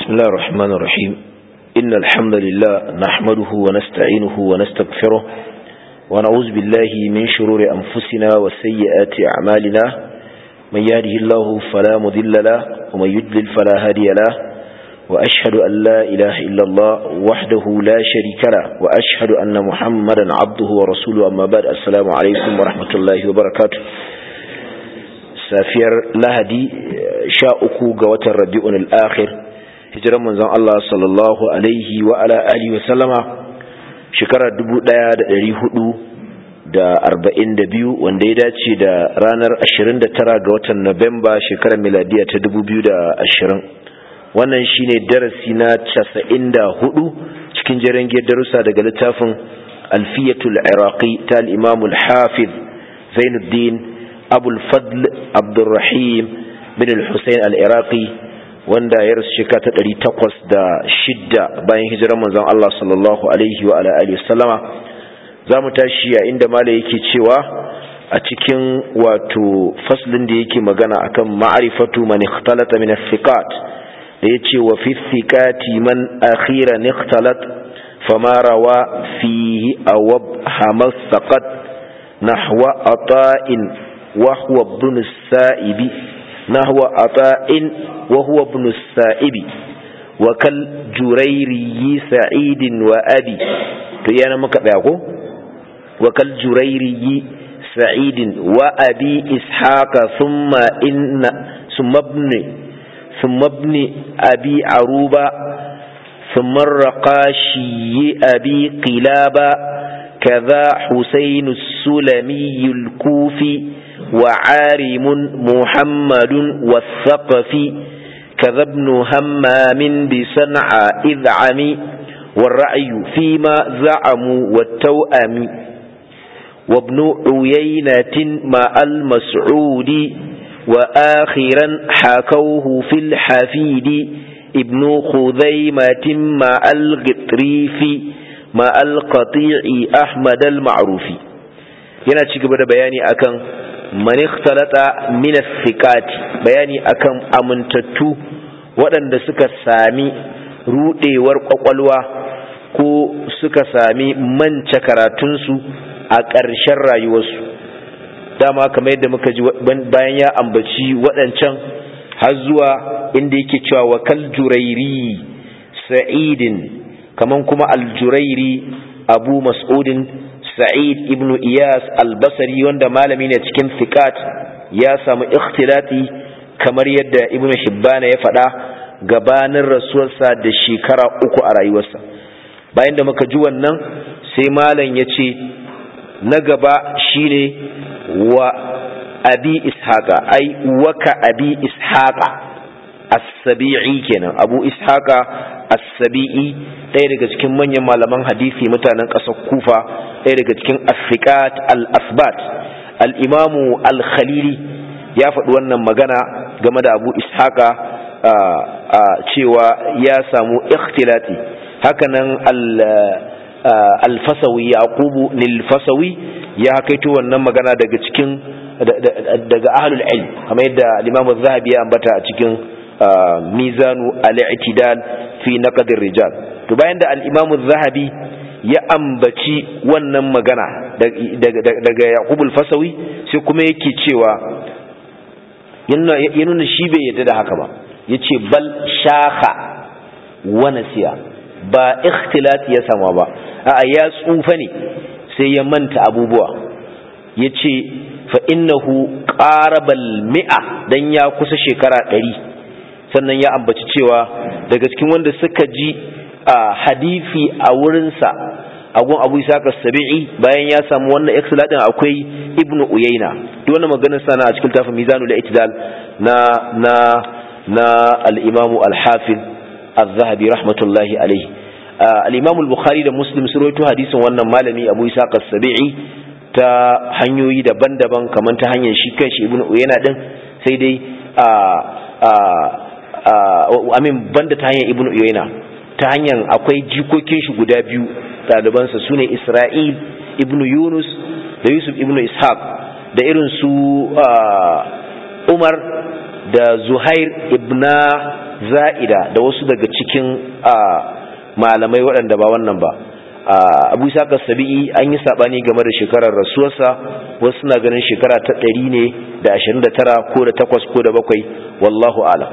بسم الله الرحمن الرحيم إن الحمد لله نحمده ونستعينه ونستغفره ونعوذ بالله من شرور أنفسنا وسيئات أعمالنا من يهده الله فلا مذل له ومن يدلل فلا هادي له وأشهد أن لا إله إلا الله وحده لا شريك له وأشهد أن محمدا عبده ورسوله أما بعد السلام عليكم ورحمة الله وبركاته safiyar lahadi sha uku ga watan rabi'un al'akhir hijiran manzon Allah sallallahu alaihi wa ala alihi wa sallama shekarar dubu ɗaya da ɗari hudu da arba'in da biyu wanda ya dace da ranar ashirin da tara ga watan Nuwamba shekarar miladiya ta dubu biyu da ashirin wannan shine darasi na casa'in da hudu cikin jerin darussa daga littafin alfiyatul iraqi ta al-imamul hafiz zainuddin أبو الفضل عبد الرحيم بن الحسين العراقي wanda ya rasu shekara ta ɗari takwas da shidda bayan hijirar manzon Allah sallallahu alaihi wa ala alihi sallama za mu tashi a inda mala yake cewa a cikin wato faslin da yake magana akan ma'rifatu man ikhtalata min as-siqat da yace wa fi thiqati man akhiran ikhtalat fama rawa fihi aw hamas saqat nahwa ata'in وهو ابن السائب نحو عطاء وهو ابن السائب وكالجريري سعيد وأبي تيانا مكبعكو وكالجريري سعيد وأبي إسحاق ثم إن ثم ابن ثم ابن أبي عروبة ثم الرقاشي أبي قلابة كذا حسين السلمي الكوفي وعارم محمد والثقفي كذا ابن همام بصنعى إذ عمي والرأي فيما زعموا والتوأم وابن عيينة مع المسعود وآخرا حكوه في الحفيد ابن خذيمة مع الغطريف مع القطيع أحمد المعروف yana ci gaba da bayani akan man ikhtalata min thiqati bayani akan amintattu waɗanda suka sami rudewar kwakwalwa ko suka sami mance karatunsu a ƙarshen rayuwarsu dama kamar yadda muka ji bayan ya ambaci waɗancan har zuwa inda yake cewa wakal jurairi sa'idin kaman kuma aljurairi abu mas'udin Sa'id ibn Iyas al-Basri wanda malami ne cikin fiqat ya samu ikhtilati kamar yadda Ibn Hibban ya faɗa gabanin rasuwarsa da shekara uku a rayuwarsa bayan da muka ji wannan sai malam ya ce na gaba shine wa abi ishaqa ai waka abi ishaqa as-sabi'i kenan abu ishaqa as-sabi'i ɗaya daga cikin manyan malaman hadisi mutanen ƙasar kufa ɗaya daga cikin afiqat al-asbat al-imamu al-khalili ya faɗi wannan magana game da abu ishaqa cewa ya samu ikhtilati hakanan al-fasawi yaqubu lil-fasawi ya hakaito wannan magana daga cikin daga ahlul ilm kamar yadda al-imamu az-zahabi ya ambata a cikin mizanu al-i'tidal fi naqd rijal to bayan da al-imamu az-zahabi ya ambaci wannan magana daga yaqubul fasawi sai kuma yake cewa ya nuna shi bai yadda da haka ba yace bal shaka wa nasiya ba ikhtilat ya sama ba a'a ya tsufa ne sai ya manta abubuwa yace fa innahu qarabal mi'a dan ya kusa shekara ɗari sannan ya ambaci cewa daga cikin wanda suka ji a hadisi a wurinsa agun abu isaka sabi'i bayan ya samu wannan ikhtilatin akwai ibnu uyayna duk wannan maganar sana a cikin tafin mizanul i'tidal na na na al-imamu al-hafiz az-zahabi rahmatullahi alayhi al-imamu al-bukhari da muslim sun rawaito hadisin wannan malami abu isaka sabi'i ta hanyoyi daban-daban kamar ta hanyar shi kanshi ibnu uyayna din sai dai a a amin banda ta hanyar ibnu uyayna ta hanyar akwai jikokin shi guda biyu ɗalibansa su ne isra'il ibnu yunus da yusuf ibnu ishaq da irin su umar da zuhair ibna za'ida da wasu daga cikin malamai waɗanda ba wannan ba abu isa sabi'i an yi saɓani game da shekarar rasuwarsa wasu suna ganin shekara ta ɗari ne da ashirin da tara ko da takwas ko da bakwai wallahu alam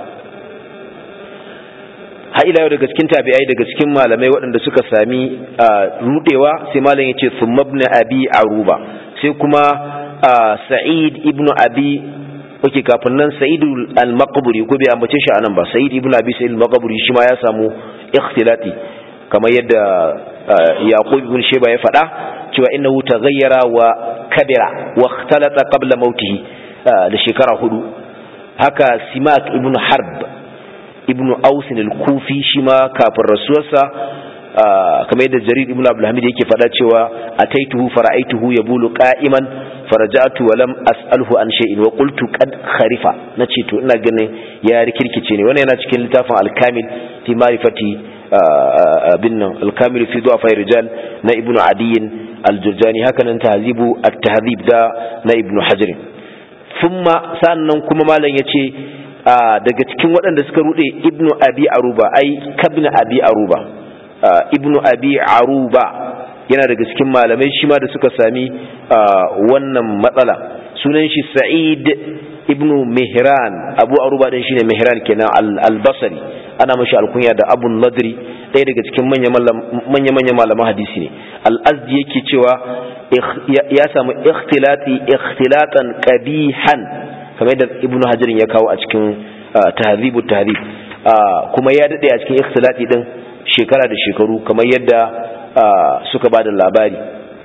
ila yau daga cikin tabi'ai daga cikin malamai waɗanda suka sami rudewa sai malam ya ce summabna abi aruba sai kuma sa'id ibnu abi oke kafin nan sa'id al-maqburi ko bai ambace shi anan ba sa'id ibnu abi sa'id al-maqburi shi ma ya samu ikhtilati kamar yadda yaqub ibn shayba ya faɗa cewa innahu taghayyara wa kabira wa ikhtalata qabla mautihi da shekara hudu haka simak ibn harb ibn aus al-kufi shi ma kafin rasuwarsa kamar yadda jarir ibn abdul hamid yake faɗa cewa ataituhu fara'aituhu yabulu qa'iman faraja'tu wa lam as'alhu an shay'in wa qultu qad kharifa nace to ina ganin ya rikirkice ne wannan yana cikin littafin al-kamil fi ma'rifati bin nan al-kamil fi du'afa rijal na ibnu adiyin al-jurjani haka nan tahzibu at-tahdhib da na ibnu hajar thumma sannan kuma malam yace daga cikin waɗanda suka rude ibnu abi aruba ai kabna abi aruba ibnu abi aruba yana daga cikin malamai shi ma da suka sami wannan matsala sunan shi sa'id ibnu mihran abu aruba din shine mihran kenan al-basri ana mashi alkunya da abu nadri ɗaya daga cikin manya-manya malaman hadisi ne al-azdi yake cewa ya samu ikhtilati ikhtilatan qabihan kamar yadda ibnu hajar ya kawo a cikin tahzibu tahzib kuma ya dade a cikin ikhtilati din shekara da shekaru kamar yadda suka ba da labari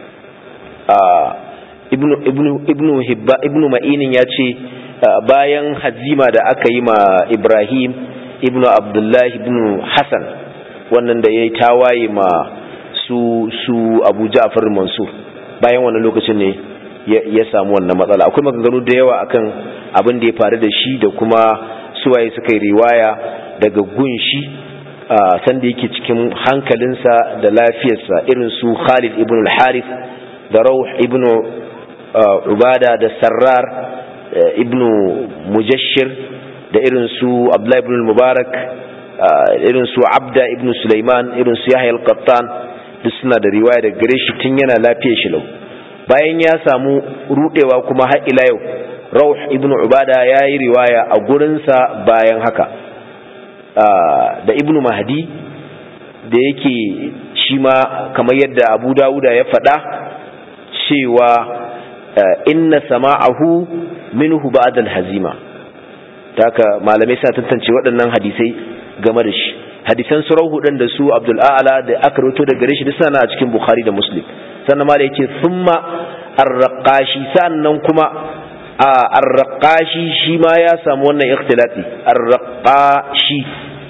ibnu hibba ibnu ma'inin ya ce bayan hazima da aka yi ma ibrahim ibnu abdullahi ibnu hassan wannan da ya yi tawaye ma su su abu ja'far mansur bayan wannan lokacin ne ya samu wannan matsala akwai maganganu da yawa akan abin da ya faru da shi da kuma suwaye suka yi riwaya daga gunshi sanda yake cikin hankalinsa da lafiyarsa irin su Khalid ibn al-Harith da Rawh ibn Ubada da Sarrar ibn Mujashshir da irin su Abdullah ibn Mubarak irin su Abda ibn Sulaiman irin su Yahya al-Qattan duk suna da riwaya da gare shi tun yana lafiyar shi lau bayan ya samu rudewa kuma har ila yau Rawh ibn Ubada ya yi riwaya a gurinsa bayan haka da ibn mahdi da yake shi ma kamar yadda abu dawuda ya faɗa cewa inna sama'ahu minhu ba'dal hazima taka malamai sa tantance waɗannan hadisai game da shi hadisan surau hudun da su abdul a'la da aka rawaito da gare shi duk sana a cikin bukhari da muslim sannan ma da yace thumma ar-raqashi sannan kuma ar-raqashi shi ma ya samu wannan ikhtilati ar-raqashi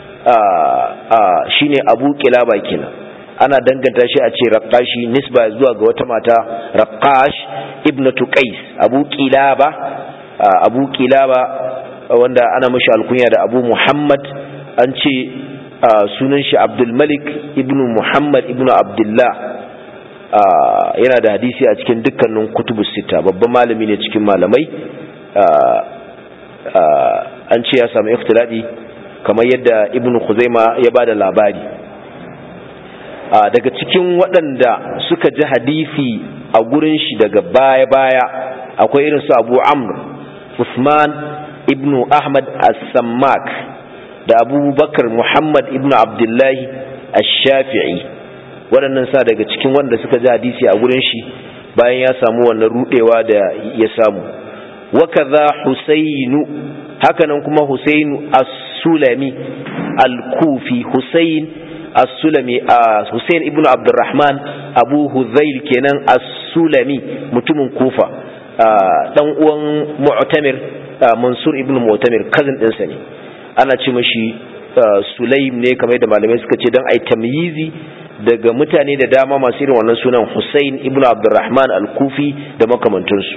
shine abu kilaba kenan ana danganta shi a ce raqashi nisba zuwa ga wata mata raqash ibnatu qais abu kilaba abu kilaba wanda ana mashi alkunya da abu muhammad an ce sunan shi abdul malik ibnu muhammad ibnu abdullah yana da hadisi a cikin dukkanin kutubu sita babban malami ne cikin malamai an ce ya samu ikhtiladi kamar yadda ibn khuzaima ya bada labari daga cikin waɗanda suka ji hadisi a gurin shi daga baya-baya akwai irin su abu amr usman ibn ahmad as-sammak da abubakar muhammad ibn abdullahi ash-shafi'i waɗannan sa daga cikin wanda suka ji hadisi a gurin shi bayan ya samu wannan rudewa da ya samu wakaza husainu hakanan kuma husainu as-sulami al-kufi husain as-sulami husain ibnu abdurrahman abu hudhail kenan as-sulami mutumin kufa dan uwan mu'tamir mansur ibnu mu'tamir cousin ɗinsa ne ana ce mashi sulaim ne kamar da malamai suka ce don ai tamyizi daga mutane da dama masu irin wannan sunan Hussein ibn Abdurrahman al-Kufi da makamantansu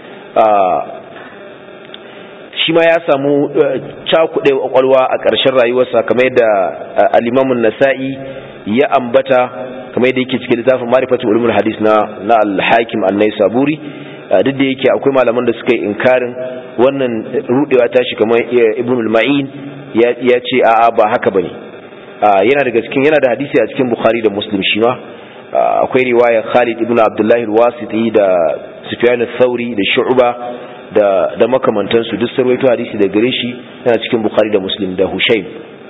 shi ma ya samu cakuɗe kwakwalwa a ƙarshen rayuwarsa kamar yadda al-Imamun Nasa'i ya ambata kamar yadda yake cikin littafin Ma'rifatu Ulumul Hadis na na al-Hakim an-Naisaburi duk da yake akwai malaman da suka yi inkarin wannan rudewa tashi kamar Ibn al-Ma'in ya ce a'a ba haka bane yana daga cikin yana da hadisi a cikin bukhari da muslim shi ma akwai riwayar khalid ibn abdullahi al-wasiti da sufyan al-thawri da shu'ba da da makamantansu duk sarwaito hadisi da gare shi yana cikin bukhari da muslim da hushaym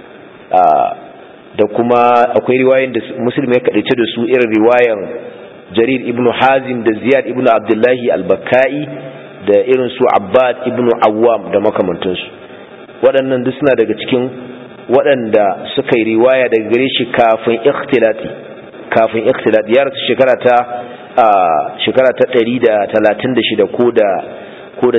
da kuma akwai riwayoyin da muslim ya kadace da su irin riwayan jarir ibn hazim da ziyad ibn abdullahi al-bakkai da irin su abbad ibn awwam da makamantansu waɗannan duk suna daga cikin waɗanda suka yi riwaya daga gare shi kafin ikhtilati kafin ikhtilati ya rasu shekara ta shekara ta 136 ko da ko da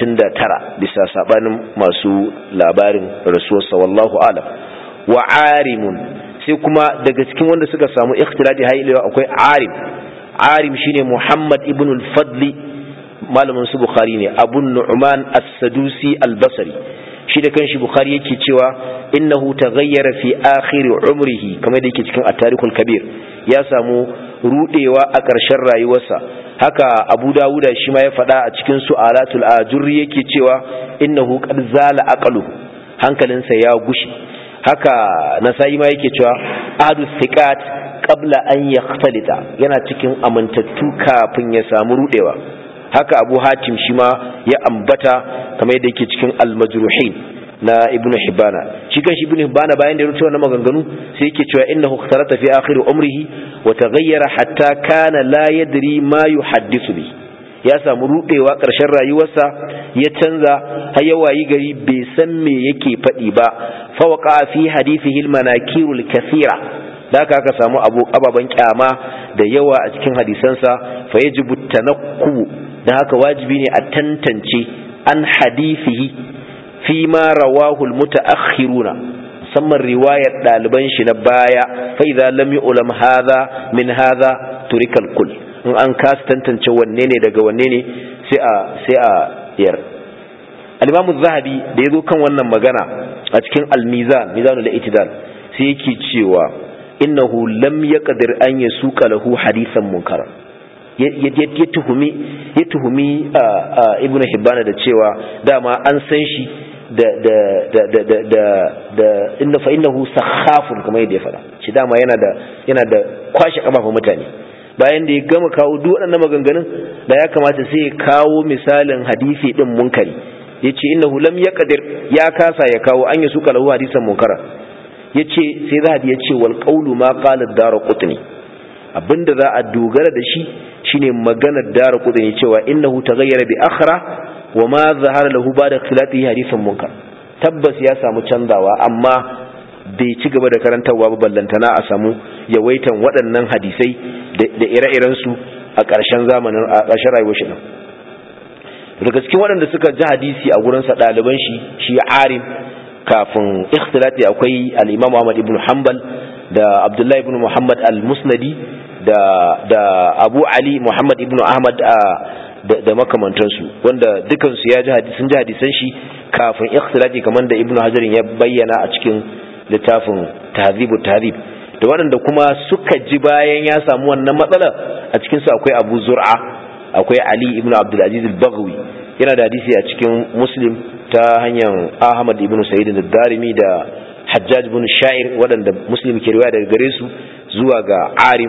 39 bisa sabanin masu labarin rasuwarsa wallahu alam wa arimun sai kuma daga cikin wanda suka samu ikhtilati hailewa akwai arim arim shine muhammad ibn al-fadli malamin su bukhari ne abun nu'man as-sadusi al-basri shi da kanshi bukhari yake cewa innahu taghayyara fi akhir umrihi kamar da yake cikin at-tarikhul kabir ya samu rudewa a ƙarshen rayuwarsa haka abu dawuda shi ma ya faɗa a cikin su'alatul ajurri yake cewa innahu qad zala aqlu hankalinsa ya gushi haka nasa'i ma yake cewa ahadu thiqat qabla an yakhtalita yana cikin amintattu kafin ya samu rudewa haka abu hatim shi ma ya ambata kamar yadda yake cikin al-majruhin na ibn hibana shi kan shi ibn hibana bayan da ya rubuta wannan maganganu sai yake cewa innahu ikhtarata fi akhir umrihi wa taghayyara hatta kana la yadri ma yuhaddithu bi ya samu rudewa karshen rayuwarsa ya canza har ya wayi gari bai san me yake faɗi ba fa waqa fi hadithihi al-manakirul kathira da haka aka samu ababen kyama da yawa a cikin hadisansa fa yajibu tanakku da haka wajibi ne a tantance an hadithihi fi ma rawahul mutaakhiruna musamman riwayar ɗaliban shi na baya fa idza lam yu'lam hadha min hadha turikal kull in an kasa tantance wanne ne daga wanne ne sai a sai a yar al-imam az-zahabi da yazo kan wannan magana a cikin al-mizan mizanul i'tidal sai yake cewa innahu lam yaqdir an yasuqa lahu hadithan munkara ya tuhumi ya tuhumi ibn hibbana da cewa dama an san shi da da da da da da da inna fa innahu sakhafun kuma yadda ya fada shi dama yana da yana da kwashe kafafun mutane bayan da ya gama kawo duk waɗannan maganganun da ya kamata sai ya kawo misalin hadisi din munkari yace innahu lam yaqdir ya kasa ya kawo an yasuka lahu hadisan munkara yace sai zahabi yace wal qawlu ma qala ad-darqutni abinda za a dogara da shi shine maganar dara kudin cewa innahu taghayyara bi akhra wa ma zahara lahu ba'da ikhtilatihi hadithan munkar tabbas ya samu canzawa amma bai ci gaba da karantarwa ba ballantana a samu yawaitan waɗannan hadisai da ire-iren su a ƙarshen zamanin a ƙarshen rayuwar shi daga cikin waɗanda suka ji hadisi a gurin sa ɗaliban shi shi arim kafin ikhtilati akwai al-imam Ahmad ibn Hanbal da Abdullahi ibn Muhammad al-Musnadi da da Abu Ali Muhammad ibn Ahmad da, da makamantansu wanda dukansu ya ji sun ji hadisan shi kafin ikhtilati kamar da Ibn Hajar ya bayyana a cikin littafin Tahzibu Tahzib da waɗanda kuma suka ji bayan ya samu wannan matsala a cikin su akwai Abu Zur'a akwai Ali ibn Abdul Aziz al-Baghawi yana da hadisi a cikin Muslim ta hanyar Ahmad ibn Sa'id al-Darimi da Hajjaj ibn Sha'ir waɗanda Muslim ke riwaya daga gare su zuwa ga Arim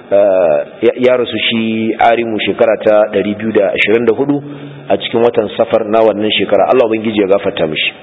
ya rasu shi arimu shekara ta 224 a cikin watan safar na wannan shekara Allah ubangiji ya gafarta mishi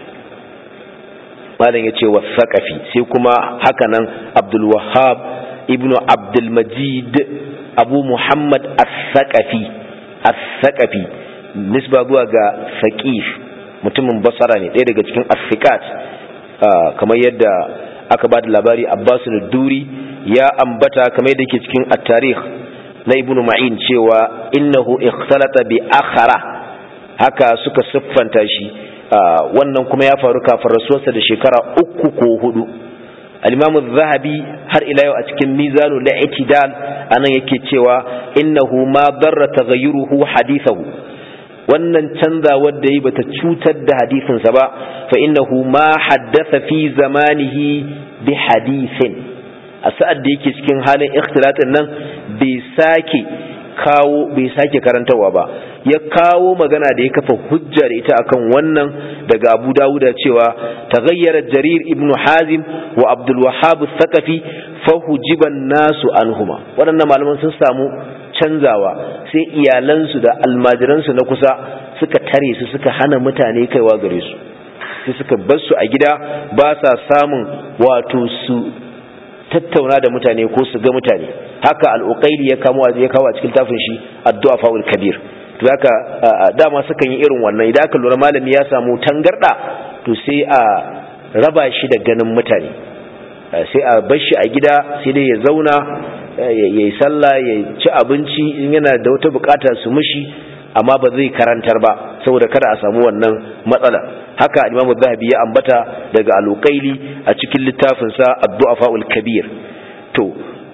malam ya ce wa saƙafi sai kuma hakanan abdul wahab ibnu abdul majid abu muhammad as-saƙafi as-saƙafi nisba zuwa ga saƙif mutumin basara ne ɗaya daga cikin as kamar yadda aka ba da labari abbasu duri ya ambata kamar yadda yake cikin at-tarikh na ibnu ma'in cewa innahu ikhtalata bi akhara haka suka siffanta shi wannan kuma ya faru kafin rasuwarsa da shekara uku ko hudu al-imam zahabi har ila yau a cikin mizanu al-i'tidal anan yake cewa innahu ma darra taghayyuruhu hadithahu wannan canzawar da yi bata cutar da hadisinsa ba fa innahu ma haddatha fi zamanihi bi hadithin a sa'ad da yake cikin halin ikhtilatin nan bai sake kawo bai sake karantarwa ba ya kawo magana da ya kafa hujja da ita akan wannan daga Abu Dawud cewa taghayyara Jarir ibn Hazim wa Abdul Wahhab al-Thaqafi fa hujiban nasu anhuma waɗannan malaman sun samu canzawa sai iyalansu da almajiransu na kusa suka tare su suka hana mutane kaiwa gare su sai suka bar su a gida ba sa samun wato su tattauna da mutane ko su ga mutane haka al'uqaili ya kamo ya kawo a cikin tafin shi addu'a faul kabir to haka dama sukan yi irin wannan idan aka lura malami ya samu tangarda to sai a raba shi da ganin mutane sai a bar shi a gida sai dai ya zauna ya yi sallah ya ci abinci in yana da wata bukata su mishi amma ba zai karantar ba saboda kada a samu wannan matsala haka imamu zahabi ya ambata daga alukaili a cikin littafinsa addu'afa'ul kabir to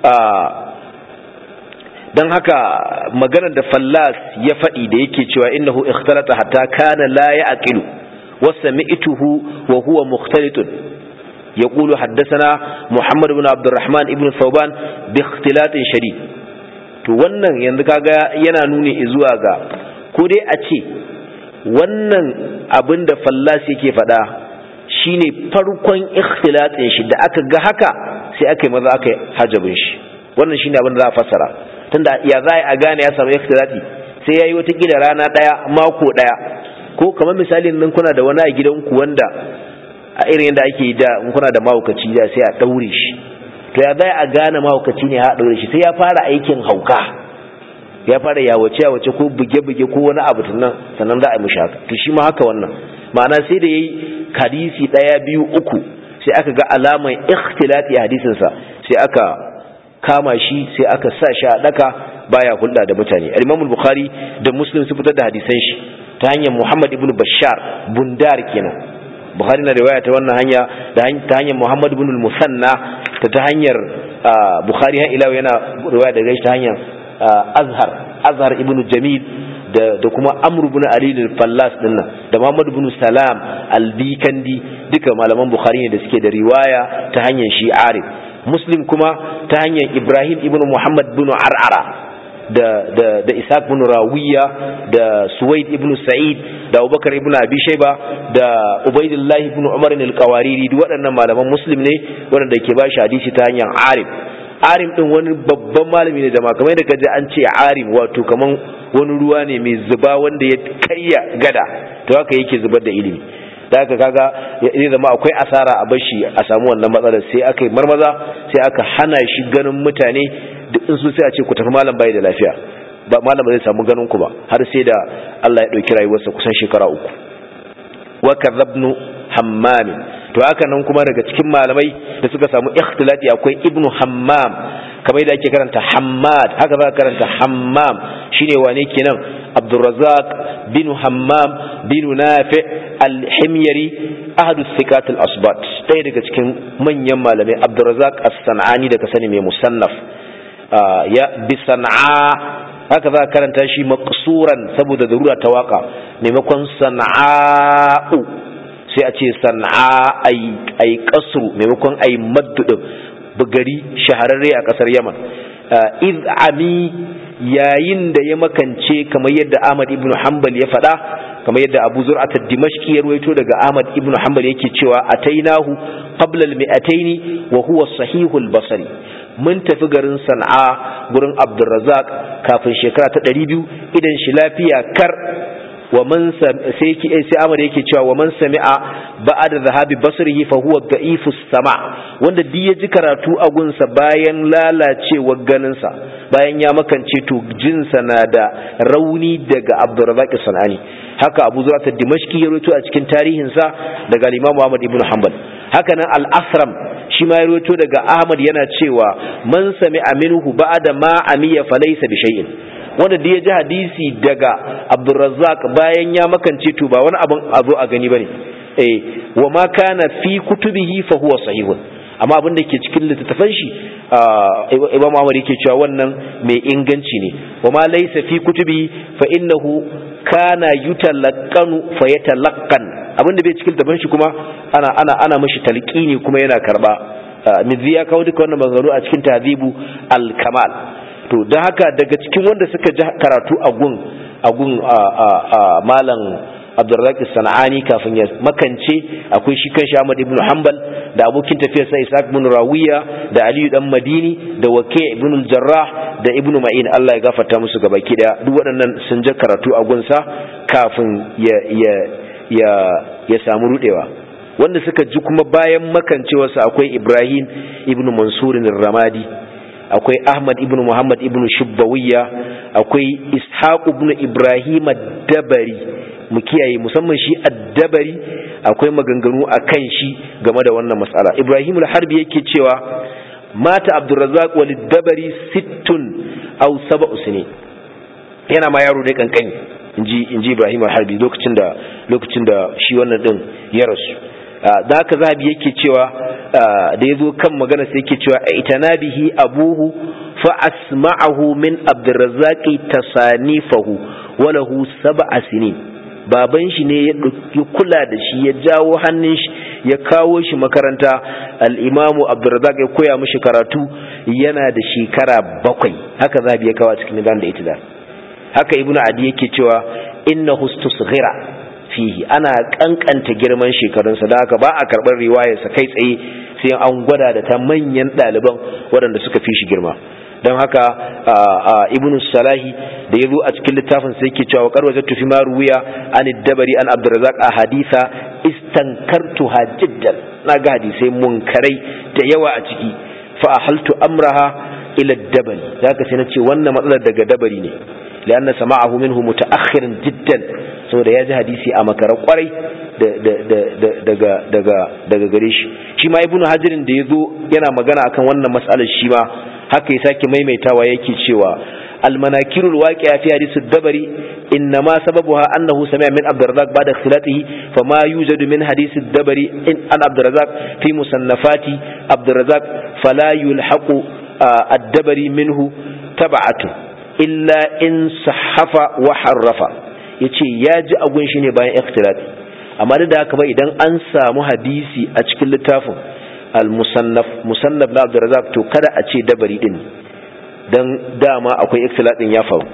don haka maganar da fallas ya faɗi da yake cewa innahu ikhtalata hatta kana la ya'qilu wa sami'tuhu wa huwa mukhtalitun يقول حدثنا محمد بن عبد الرحمن ابن ثوبان باختلاط شديد to wannan yanzu kaga yana nuni zuwa ga ko dai a ce wannan abin da fallas yake faɗa shine farkon ikhtilatin shi da aka ga haka sai aka yi maza aka yi hajabin shi wannan shine abin da za a fassara tunda ya za a gane ya samu ikhtilati sai ya yi watakila rana ɗaya mako ɗaya ko kamar misalin nan kuna da wani a gidanku wanda a irin yadda ake da in kuna da mahaukaci da sai a ɗaure shi to ya za a gane mahaukaci ne a ɗaure shi sai ya fara aikin hauka ya fara yawace yawace ko buge-buge ko wani abu tunan sannan za a yi mishi haka to shi ma haka wannan ma'ana sai da yayi hadisi ɗaya biyu uku sai aka ga alaman ikhtilati a hadisinsa sai aka kama shi sai aka sa shi a ɗaka baya hulɗa da mutane al-Imam bukhari da Muslim su fitar da hadisan shi ta hanyar Muhammad ibn Bashar bundar kenan Bukhari na riwaya ta wannan hanya da ta hanyar Muhammad ibn al-Musanna ta ta hanyar Bukhari ha ila yana riwaya daga shi ta hanyar Azhar Azhar ibn Jamil da da kuma Amr ibn Ali al-Fallas dinnan da Muhammad ibn Salam al-Bikandi duka malaman Bukhari ne da suke da riwaya ta hanyar shi Arif Muslim kuma ta hanyar Ibrahim ibn Muhammad ibn Ar'ara da da da Ishaq ibn Rawiya da Suwaid ibn Sa'id da Abubakar ibn Abi Shayba da Ubaidillah ibn Umar al-Qawariri duk waɗannan malaman Muslim ne waɗanda ke ba shi hadisi ta hanyar Arif Arim din wani babban malami ne da kamar da kaje an ce Arim wato kaman wani ruwa ne mai zuba wanda ya karya gada to haka yake zubar da ilimi da haka kaga zai zama akwai asara a bashi a samu wannan matsalar sai aka yi marmaza sai aka hana shi ganin mutane duk in su sai a ce ku tafi malam bai da lafiya ba malam zai samu ganin ku ba har sai da Allah ya dauki rayuwarsa kusan shekara uku wa kadhabnu hammam to haka nan kuma daga cikin malamai da suka samu ikhtilati akwai ibnu hammam kamar yadda ake karanta hammad haka za ka karanta hammam shine wane kenan abdurrazzaq bin hammam bin nafi al-himyari ahadu thiqat al-asbat ɗaya daga cikin manyan malamai abdurrazzaq as-sanani daga sani mai musannaf ya bi san'a haka za ka karanta shi maqsuran saboda darura ta waka maimakon sana'u sai a ce san'a ai kasru maimakon ai maddu bugari shahararre a kasar yaman iz ami yayin da ya makance kamar yadda ahmad ibn hanbal ya faɗa kamar yadda abu zur'at dimashqi ya ruwaito daga ahmad ibn hanbal yake cewa atainahu qabla al-mi'ataini wa huwa sahihul basri mun tafi garin san'a gurin abdurrazzaq kafin shekara ta 200 idan shi lafiya kar wa man sai sai amar yake cewa wa man sami'a ba'da zahabi basrihi fa huwa da'ifu sama wanda duk ya ji karatu a gunsa bayan lalacewar ganinsa bayan ya makance to jinsa na da rauni daga Abdurrazzaq Sanani haka Abu Zur'at Dimashqi ya rawaito a cikin tarihinsa daga Imam Ahmad ibn Hanbal haka nan Al-Asram shi ma ya rawaito daga Ahmad yana cewa man sami'a minhu ba'da ma amiya falaysa bi shay'in wanda da ya ji hadisi daga Abdurrazzaq bayan ya makance to ba wani abin a zo a gani bane eh wa ma kana fi kutubihi fa huwa sahihun amma abin da ke cikin littattafan shi Imam Ahmad yake cewa wannan mai inganci ne wa ma laysa fi kutubi fa innahu kana yutalaqqanu fa yatalaqqan abin da bai cikin littattafan shi kuma ana ana ana mishi talqini kuma yana karba mizi ya kawo duka wannan maganganu a cikin tahzibu al-kamal to don haka daga cikin wanda suka ji karatu a gun gun malam abdurrazak sana'ani kafin ya makance akwai shi kan Ahmad ibn Hanbal da abokin tafiyar sa Isaac ibn Rawiya da Aliyu dan Madini da Waqi' ibn al-Jarrah da Ibn Ma'in Allah ya gafarta musu gaba kida duk waɗannan sun je karatu a gunsa kafin ya ya ya ya samu rudewa wanda suka ji kuma bayan makancewarsa akwai Ibrahim ibn Mansur ramadi akwai Ahmad ibn Muhammad ibn Shubbawiya akwai Ishaq ibn Ibrahim ad-Dabari mu kiyaye musamman shi ad-Dabari akwai maganganu akan shi game da wannan mas'ala Ibrahim al-Harbi yake cewa mata Abdurrazzaq walid-Dabari sittun aw sab'u sinin yana ma yaro dai kankani inji inji Ibrahim al-Harbi lokacin da lokacin da shi wannan din ya rasu da haka zahabi yake cewa da ya zo kan magana sai yake cewa itana bihi abuhu fa asma'ahu min abdurrazzaqi tasanifahu walahu sab'a sinin baban shi ne ya kula da shi ya jawo hannun shi ya kawo shi makaranta al-imamu abdurrazzaq ya koya mishi karatu yana da shekara bakwai haka zahabi ya kawo cikin nidan da itidal haka ibnu adi yake cewa innahu istusghira fihi ana kankanta girman shekarunsa da haka ba a karɓar riwayarsa kai tsaye sai an gwada da ta manyan ɗaliban waɗanda suka fi shi girma don haka ibnu salahi da ya zo a cikin littafin sai ke cewa kar wajattu fi ma ruwiya an dabari an abdurrazak a hadisa istankartu jiddan na ga hadisai munkarai da yawa a ciki fa ahaltu amraha ila dabari zaka sai na ce wannan matsalar daga dabari ne لأن سماعه منه متأخر جدا saboda ya ji hadisi a makarar kwarai daga gare shi shi ma ibnu hajirin da ya zo yana magana akan wannan matsalar shi ma haka ya sake maimaitawa yake cewa المناكير الواقعة في حديث الدبري إنما سببها أنه سمع من عبد الرزاق بعد اختلاطه فما يوجد من حديث الدبري إن عن عبد الرزاق في مصنفات عبد الرزاق فلا يلحق الدبري منه تبعته illa in sahafa wa harrafa yace ya ji agun shi ne bayan ikhtilat amma da haka ba idan an samu hadisi a cikin littafin al-musannaf musannaf na Abdurrazzaq to kada a ce dabari din dan dama akwai ikhtilat din ya faru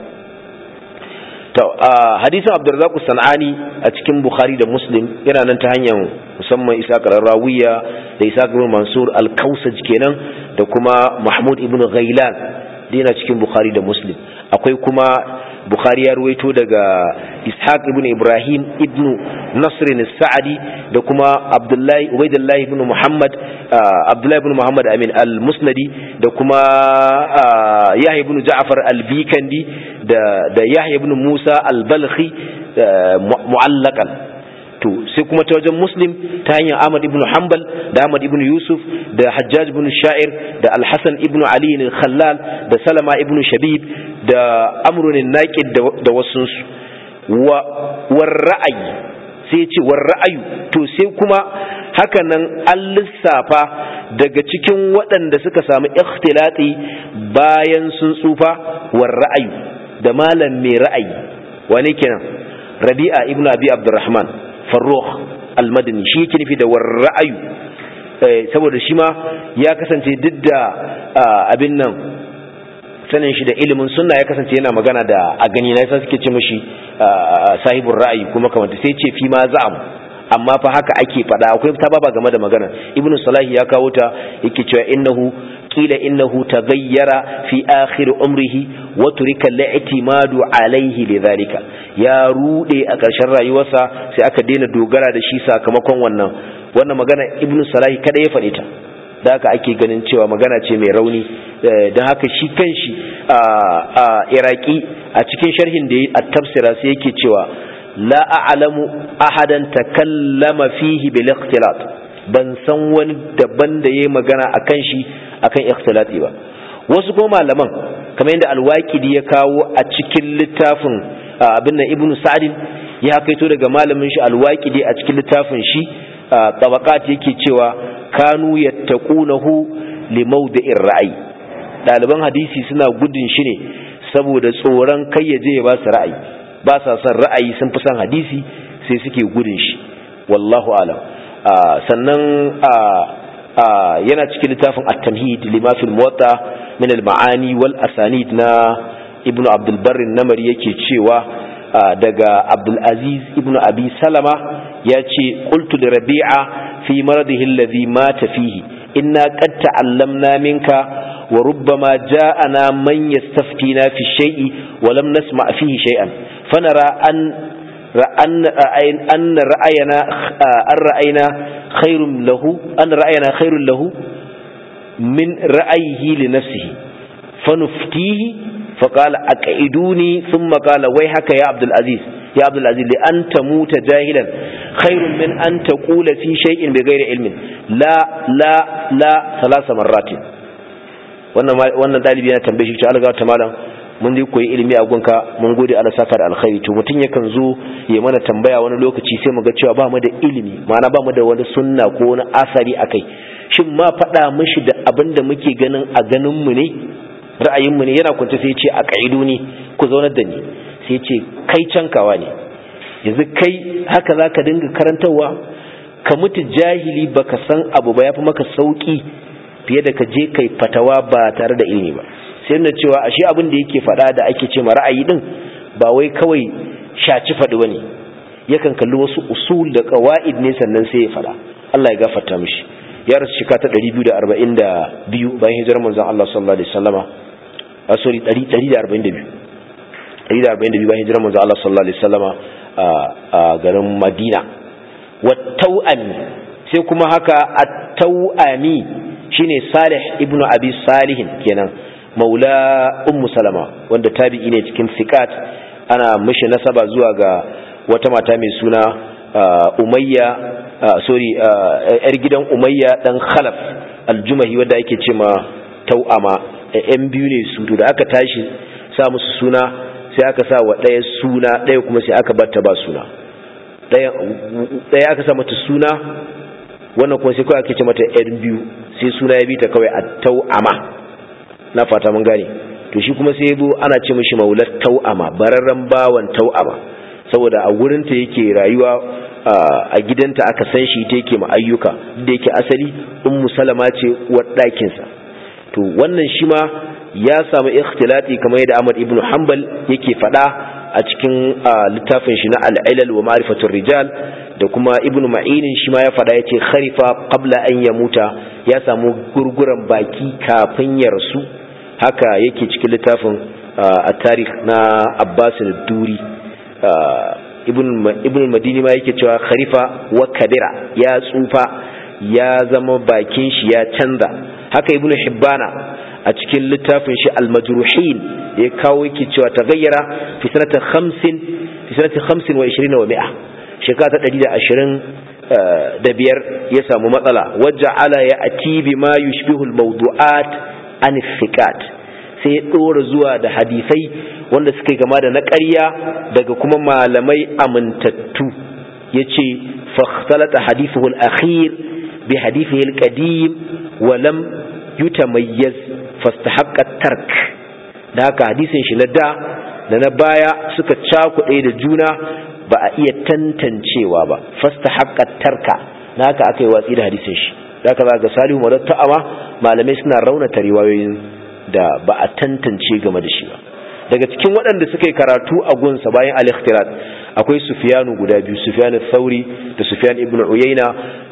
to hadisin Abdurrazzaq sanani a cikin Bukhari da Muslim yana nan ta hanyar musamman Isa Qarrawiya da Isa ibn Mansur al-Kausaj kenan da kuma Mahmud ibn Ghailan yana cikin Bukhari da Muslim akwai kuma Bukhari ya ruwaito daga Ishaq ibn Ibrahim ibn Nasr al-Sa'di da kuma Abdullahi Ubaydullah ibn Muhammad Abdullahi ibn Muhammad Amin al-Musnadi da kuma Yahya ibn Ja'far al-Bikandi da da Yahya ibn Musa al-Balkhi mu'allaqan to sai kuma ta wajen muslim ta hanyar ahmad ibn hanbal da ahmad ibn yusuf da hajjaj ibn sha'ir da alhassan ibn ali al-khallal da salama ibn shabib da amrun naqid da wasunsu wa war ra'ayi sai ce war ra'ayu to sai kuma haka nan an lissafa daga cikin waɗanda suka samu ikhtilati bayan sun tsufa war ra'ayu da malam mai ra'ayi wane kenan rabi'a ibn abi abdurrahman farrokh almadani shi yake nufi da war ra'ayu saboda shi ma ya kasance duk da abin nan sanin shi da ilimin sunna ya kasance yana magana da a gani na yasa suke ce mishi sahibul ra'ayi kuma kamar sai ce fi ma za'am amma fa haka ake faɗa akwai ta baba game da magana ibnu salahi ya kawo ta yake cewa innahu qila innahu taghayyara fi akhir umrihi wa turika al-i'timadu alayhi lidhalika ya rude a ƙarshen rayuwarsa sai aka daina dogara da shi sakamakon wannan wannan magana ibnu salahi kada ya faɗe ta da haka ake ganin cewa magana ce mai rauni don haka shi kanshi a iraki a cikin sharhin da ya a tafsira sai yake cewa la a'lamu ahadan takallama fihi bil ikhtilat ban san wani daban da yayi magana akan shi akan ikhtilati ba wasu kuma malaman kamar yadda alwaqidi ya kawo a cikin littafin abin nan ibnu sa'd ya kaito daga malamin shi alwaqidi a cikin littafin shi tabaqat yake cewa kanu yattaqunahu li mawdi'ir ra'ayi daliban hadisi suna gudun shi ne saboda tsoron kai ya je ya ba su ra'ayi ba sa son ra'ayi sun fi son hadisi sai suke gudun shi wallahu alam sannan yana cikin littafin at-tamhid lima fil muwatta min al-ma'ani wal asanid na ibnu abdul barr namari yake cewa daga Abdulaziz ibn Abi Salama ya ce qultu da Rabi'a fi maradihi alladhi mata fihi inna qad ta'allamna minka wa rubbama ja'ana man yastaftina fi shay'i wa lam nasma fihi shay'an fanara an أن أن رأينا أن رأينا خير له أن رأينا خير له من رأيه لنفسه فنفتيه فقال أقعدوني ثم قال ويحك يا عبد العزيز يا عبد العزيز لأن تموت جاهلا خير من أن تقول في شيء بغير علم لا لا لا ثلاث مرات wannan dalibi yana tambaye shi ta alga ta malam mun dai koyi ilimi a gunka mun gode Allah saka da alkhairi to mutun yakan zo ya mana tambaya wani lokaci sai mu ga cewa ba mu da ilimi ma'ana ba mu da wani sunna ko wani asari akai shin ma faɗa mishi da abin da muke ganin a ganin mu ne ra'ayin mu ne yana kwance sai ya ce a kaidu ni ku zaunar da ni sai ya ce kai cankawa ne yanzu kai haka zaka dinga karantarwa ka mutu jahili baka san abu ba yafi maka sauki fiye da ka je kai fatawa ba tare da ilimi ba sai na cewa ashe abin da yake faɗa da ake ce ma ra'ayi din ba wai kawai shaci faɗi bane yakan kalli wasu usul da qawaid ne sannan sai ya faɗa Allah ya gafarta mishi ya rasu shika ta 242 bayan hijirar manzon Allah sallallahu alaihi wasallama a sorry 142 142 bayan hijirar manzon Allah sallallahu alaihi wasallama a garin Madina wa tau'ami sai kuma haka at-tau'ami shine Salih ibnu Abi Salihin kenan maula ummu salama wanda tabi'i ne cikin fiqat ana mishi nasaba zuwa ga wata mata mai suna umayya sorry yar gidan umayya dan khalaf aljumahi wanda ake ce ma tau'ama yan biyu ne su da aka tashi sa musu suna sai aka sa wa ɗaya suna ɗaya kuma sai aka batta ba suna ɗaya aka sa mata suna wannan kuma sai kawai ake ce mata yan biyu sai suna ya bi ta kawai a tau'ama na fata mun gane to shi kuma sai yazo ana ce mishi maulat tau'ama bararran bawan tau'ama saboda a gurin ta yake rayuwa a gidanta aka san shi ta yake ma ayyuka da yake asali ummu salama ce uwar ɗakin sa to wannan shi ma ya samu ikhtilati kamar yadda Ahmad ibn Hanbal yake faɗa a cikin littafin shi na al-ilal wa ma'rifatur rijal da kuma ibn ma'inin shi ma ya faɗa yace kharifa qabla an yamuta ya samu gurguran baki kafin ya rasu haka yake cikin littafin a tarih na abbas duri ibn madini ma yake cewa kharifa wa kabira ya tsufa ya zama bakin shi ya canza haka ibn hibbana a cikin littafin shi al-majruhin ya kawo yake cewa tagayyara fi sanata 50 fi sanata 25 wa 20 wa 100 shekara ta 120 da biyar ya samu matsala waja'ala ya ati bima yushbihu al-mawdu'at an fiqat sai ya dora zuwa da hadisai wanda suka gama da na ƙarya daga kuma malamai amintattu yace fakhtalata hadithuhu al-akhir bi hadithihi al-qadim wa lam yutamayyaz fastahaqqa tark da haka hadisin shi na da da na baya suka cakuɗe da juna ba a iya tantancewa ba fastahaqqa tarka da haka aka yi watsi da hadisin shi da haka za ga salihu madar ta'ama malamai suna raunata riwayoyin da ba a tantance game da shi ba daga cikin waɗanda suka yi karatu a gunsa bayan al-ikhtirat akwai sufyanu guda biyu sufyan thauri da sufyan ibn uyayna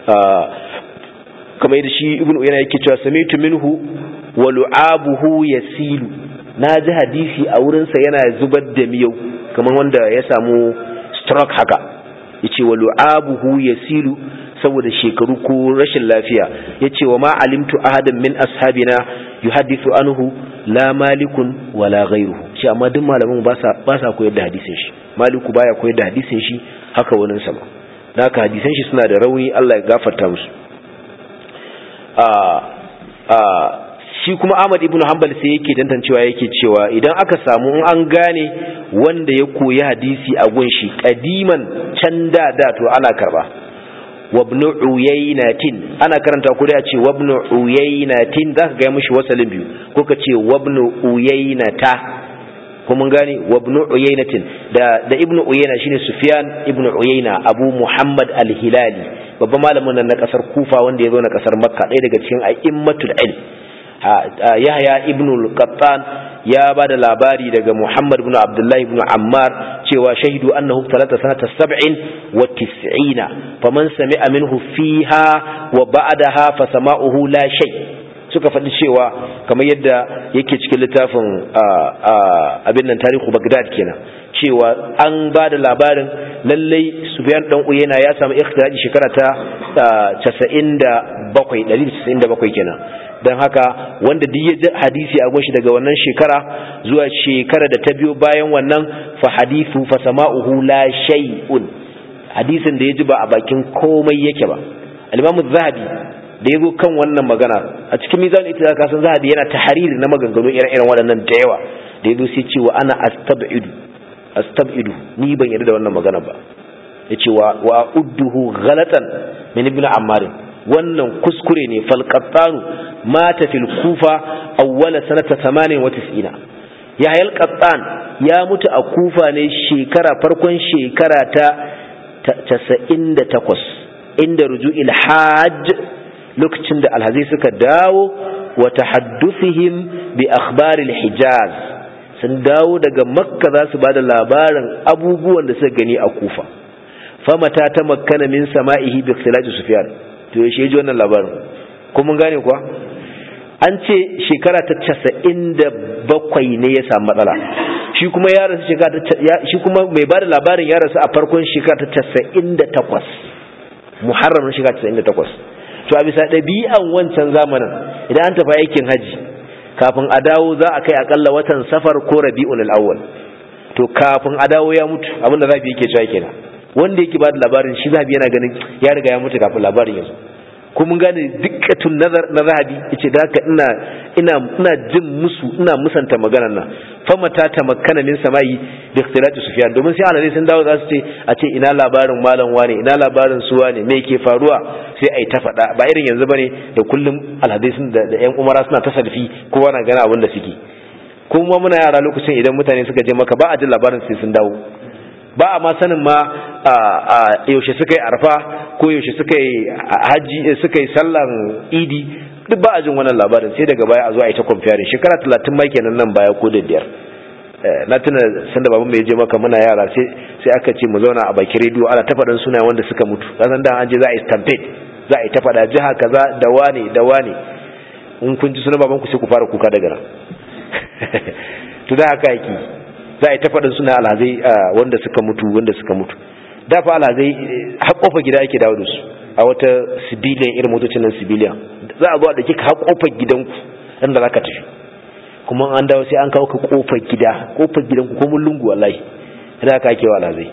kamar yadda shi ibn uyayna yake cewa samitu minhu wa lu'abuhu yasilu na ji hadisi a wurinsa yana zubar da miyau kamar wanda ya samu stroke haka yace wa lu'abuhu yasilu saboda shekaru ko rashin lafiya yace wa ma alimtu ahadan min ashabina yuhaddithu anhu la malikun wala ghayruhu shi amma duk malaman ba sa ba sa koyar da hadisin shi maliku baya koyar da hadisin shi haka wannan sama haka hadisan shi suna da rauni Allah ya gafarta musu a a shi kuma Ahmad ibn Hanbal sai yake tantancewa yake cewa idan aka samu in an gane wanda ya koyi hadisi a gunshi kadiman can da da to ana karba wabnu uyaynatin ana karanta ko da ce wabnu uyaynatin zaka ga mishi wasalin biyu ko ka ce wabnu uyaynata ko mun gane wabnu uyaynatin da da ibnu uyayna shine sufyan ibnu uyayna abu muhammad al-hilali babban malamin nan na kasar kufa wanda ya zo na kasar makka ɗaya daga cikin a'immatul ilm yahya ibn al-qattan ya ba da labari daga muhammad ibn abdullahi ibn ammar cewa shahidu annahu talata sanata sab'in wa tis'ina faman sami'a minhu fiha wa ba'daha fa sama'uhu la shay suka faɗi cewa kamar yadda yake cikin littafin abin nan tarihu bagdad kenan cewa an ba da labarin lallai sufyan dan uyena ya samu ikhtiraji shekara ta 97 197 kenan don haka wanda duk ya ji hadisi a gunshi daga wannan shekara zuwa shekara da ta biyo bayan wannan fa hadithu fa sama'uhu la shay'un hadisin da ya ji ba a bakin komai yake ba al-imamu zahabi da ya zo kan wannan magana a cikin mizan ita ka san zahabi yana tahariri na maganganu ire-iren waɗannan da yawa da ya zo sai ce wa ana astab'idu astab'idu ni ban yarda da wannan magana ba yace wa wa udduhu ghalatan min ibn ammar wannan kuskure ne falqattanu mata fil kufa awwala sanata 98 yahya al-qattan ya mutu a kufa ne shekara farkon shekara ta 98 inda ruju'il hajj lokacin da alhazai suka dawo wa tahadduthihim bi akhbaril hijaz sun dawo daga makka za su ba da labarin abubuwan da suka gani a kufa famata ta makkana min sama'ihi bi ikhtilaji sufyan to yaushe ji wannan labarin ko mun gane kuwa an ce shekara ta casa'in da bakwai ne ya samu matsala shi kuma ya rasu shekara ta shi kuma mai ba da labarin ya rasu a farkon shekara ta casa'in da takwas muharram na shekara casa'in da takwas to a bisa ɗabi'an wancan zamanin idan an tafi aikin haji kafin a dawo za a kai akalla watan safar ko rabi'un al-awwal to kafin a dawo ya mutu abinda zafi yake cewa kenan wanda yake ba da labarin shi zabi yana ganin ya riga ya mutu kafin labarin ya zo ko mun gane dikkatun nazar na zahabi yace da haka ina ina ina jin musu ina musanta maganar nan famata ta makkana min samai bi ikhtilati sufyan domin sai alalai sun dawo za su ce a ce ina labarin malam wane ina labarin su wane me yake faruwa sai ai ta faɗa ba irin yanzu bane da kullum alhadai sun da yan umara suna ta salfi kowa na gana abin da suke kuma muna yara lokacin idan mutane suka je maka ba a jin labarin sai sun dawo ba a ma sanin ma yaushe suka yi arfa ko yaushe suka yi haji suka yi sallan idi duk ba a jin wannan labarin sai daga baya a zo a yi ta kwamfiyarin shekara talatin ma kenan nan baya ko da biyar na tuna sanda baban mai je maka muna yara sai aka ce mu zauna a baki rediyo ana ta faɗin suna wanda suka mutu kasan da an je za a yi stampede za a yi ta faɗa jiha kaza da wane da wane in kun ji suna baban ku sai ku fara kuka daga nan to da haka yake za a yi ta faɗin suna alhazai wanda suka mutu wanda suka mutu da fa alhazai har kofa gida ake dawo da su a wata civilian irin motocin nan civilian za a zo a ɗauki ka har kofar gidanku inda za ka tafi kuma an dawo sai an kawo ka kofar gida kofar gidanku ko mun lungu wallahi ina aka ake wa alhazai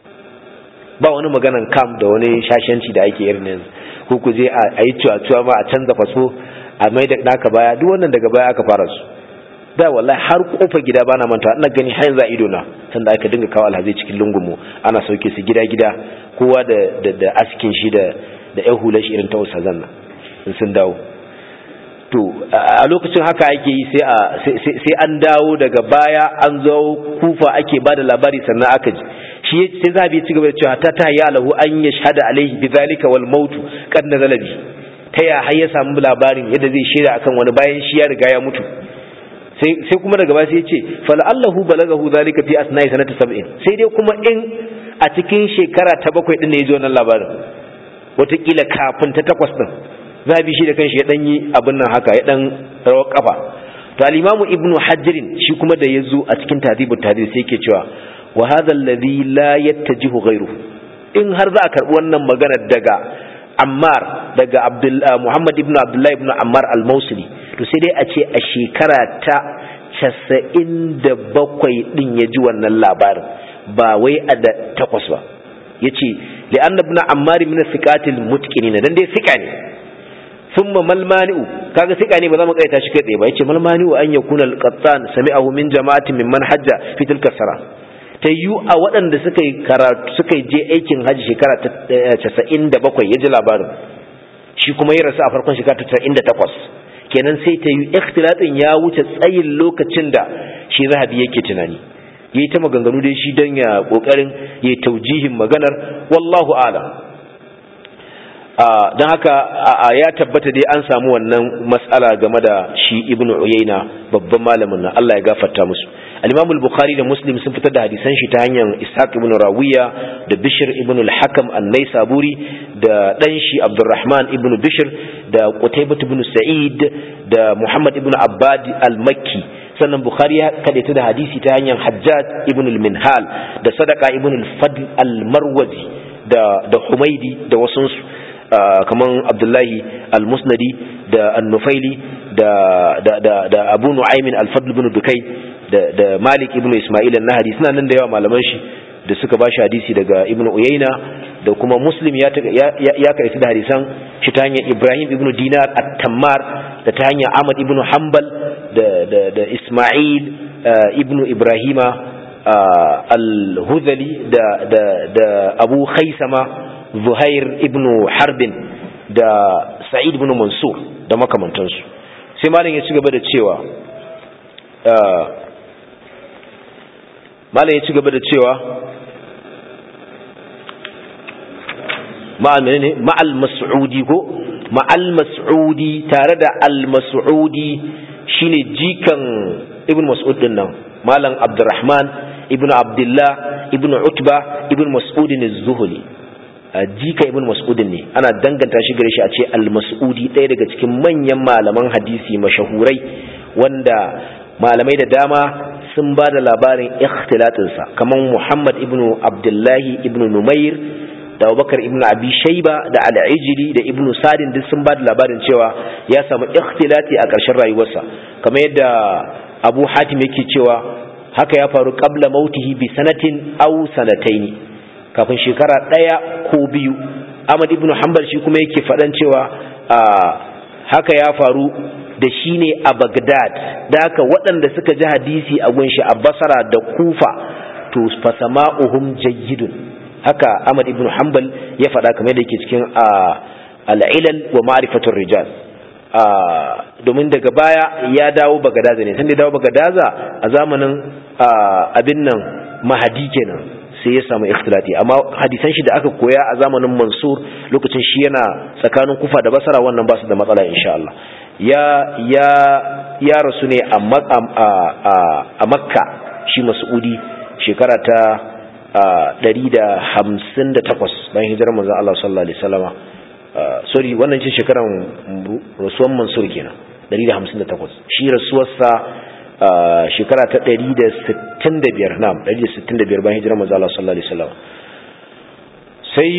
ba wani maganan kam da wani shashanci da ake irin yanzu ko ku je a yi cuwa ma a canza faso a mai da naka baya duk wannan daga baya aka fara su da wallahi har kofar gida bana manta ina gani har yanzu a ido na sanda aka dinga kawo alhazai cikin lungumu ana sauke su gida gida kowa da da, da askin shi da da ƴan hular shi irin ta usazan nan in sun dawo to a lokacin haka ake yi sai a sai an dawo daga baya an zo kufa ake bada labari sannan aka ji shi sai zabi ya ci gaba da cewa ta ta ya lahu an yashhada alaihi bidhalika wal maut qad nazala bi ta ya har ya samu labarin yadda zai shaida akan wani bayan shi ya riga ya mutu sai kuma daga baya sai ya ce fala'allahu balagahu zalika fi asna'i sanati sab'in sai dai kuma in a cikin shekara ta bakwai din ne ya ji wannan labarin wataƙila kafin ta takwas din zabi shi da kanshi ya dan yi abin nan haka ya dan rawar kafa to al-imamu ibnu hajrin shi kuma da yazo a cikin tadibut tadib sai yake cewa wa hadha alladhi la yattajihu ghayruhu in har za a karbi wannan magana daga Ammar daga Abdul Muhammad ibn Abdullah ibn Ammar al-Mausili to sai dai a ce a shekara ta 97 din ya ji wannan labarin ba wai a da takwas ba yace li'an ibn Ammar min thiqatil mutqinin dan dai thiqa ne thumma mal mani'u kaga thiqa ne ba za mu kaita shi kai tsaye ba yace mal mani'u an yakuna al-qattan sami'ahu min jama'atin mimman hajja fi tilka sara ta yi a waɗanda suka yi karatu suka je aikin hajji shekara ta casa'in da bakwai ya ji labarin shi kuma ya rasu a farkon shekara ta casa'in da takwas kenan sai ta yi ikhtilatin ya wuce tsayin lokacin da shi zahabi yake tunani ya yi ta maganganu dai shi don ya ƙoƙarin ya taujihin maganar wallahu alam don haka ya tabbata dai an samu wannan matsala game da shi ibnu uyayna babban malamin nan Allah ya gafarta musu al-imam al-bukhari da muslim sun fitar da hadisan shi ta hanyar ishaq ibn rawiya da bishr ibn al-hakam an-naisaburi da dan shi abdurrahman ibn bishr da qutaybah ibn sa'id da muhammad ibn abbad al-makki sannan bukhari ya kadaita da hadisi ta hanyar hajjaj ibn al-minhal da sadaqa ibn al-fadl al-marwazi da da humaidi da wasunsu kaman abdullahi al-musnadi da annufaili da da da da abu nu'aymin al-fadl ibn dukai da da malik ibn isma'il an-nahdi suna nan da yawa malaman shi da suka ba shi hadisi daga ibn uyayna da kuma muslim ya ya karanta da hadisan shi ta hanyar ibrahim ibn dinar at-tammar da ta hanyar ahmad ibn hanbal da da da isma'il ibn ibrahima al-hudhali da da da abu khaisama zuhair ibn harbin da sa'id ibn mansur da makamantansu sai malam ya ci gaba da cewa malam ya ci gaba da cewa ma'al ne ma'al mas'udi ko ma'al mas'udi tare da al mas'udi shine jikan ibn mas'ud din nan malam abdurrahman ibn abdullah ibn utba ibn mas'ud az-zuhli jika ibn mas'udin ne ana danganta shi gare shi a ce al-mas'udi ɗaya daga cikin manyan malaman hadisi mashahurai wanda malamai da dama sun ba da labarin ikhtilatinsa kamar muhammad ibn abdullahi ibn numair da abubakar ibn abi shaiba da al'ijili da ibn sadin duk sun ba da labarin cewa ya samu ikhtilati a ƙarshen rayuwarsa kamar yadda abu hatim yake cewa haka ya faru qabla mautihi bi sanatin aw sanataini kafin shekara ɗaya ko biyu ahmad ibn hanbal shi kuma yake faɗan cewa haka ya faru da shi ne a bagdad da haka waɗanda suka ji hadisi a gunshi a basara da kufa to fasama'uhum jayyidun haka ahmad ibn hanbal ya faɗa kamar da yake cikin al'ilal wa ma'rifatul rijal domin daga baya ya dawo bagadaza ne sanda ya dawo bagadaza a zamanin abin nan mahadi kenan sai ya samu ikhtilati amma hadisan shi da aka koya a zamanin Mansur lokacin shi yana tsakanin Kufa da Basra wannan ba su da matsala insha Allah ya ya ya rasu ne a a Makka shi Mas'udi shekara ta 158 bayan hijirar manzon Allah sallallahu alaihi wasallama sorry wannan ce shekaran rasuwan Mansur kenan 158 shi rasuwarsa shekara ta 165 na'am 165 bayan hijirar manzo Allah sallallahu alaihi wasallam sai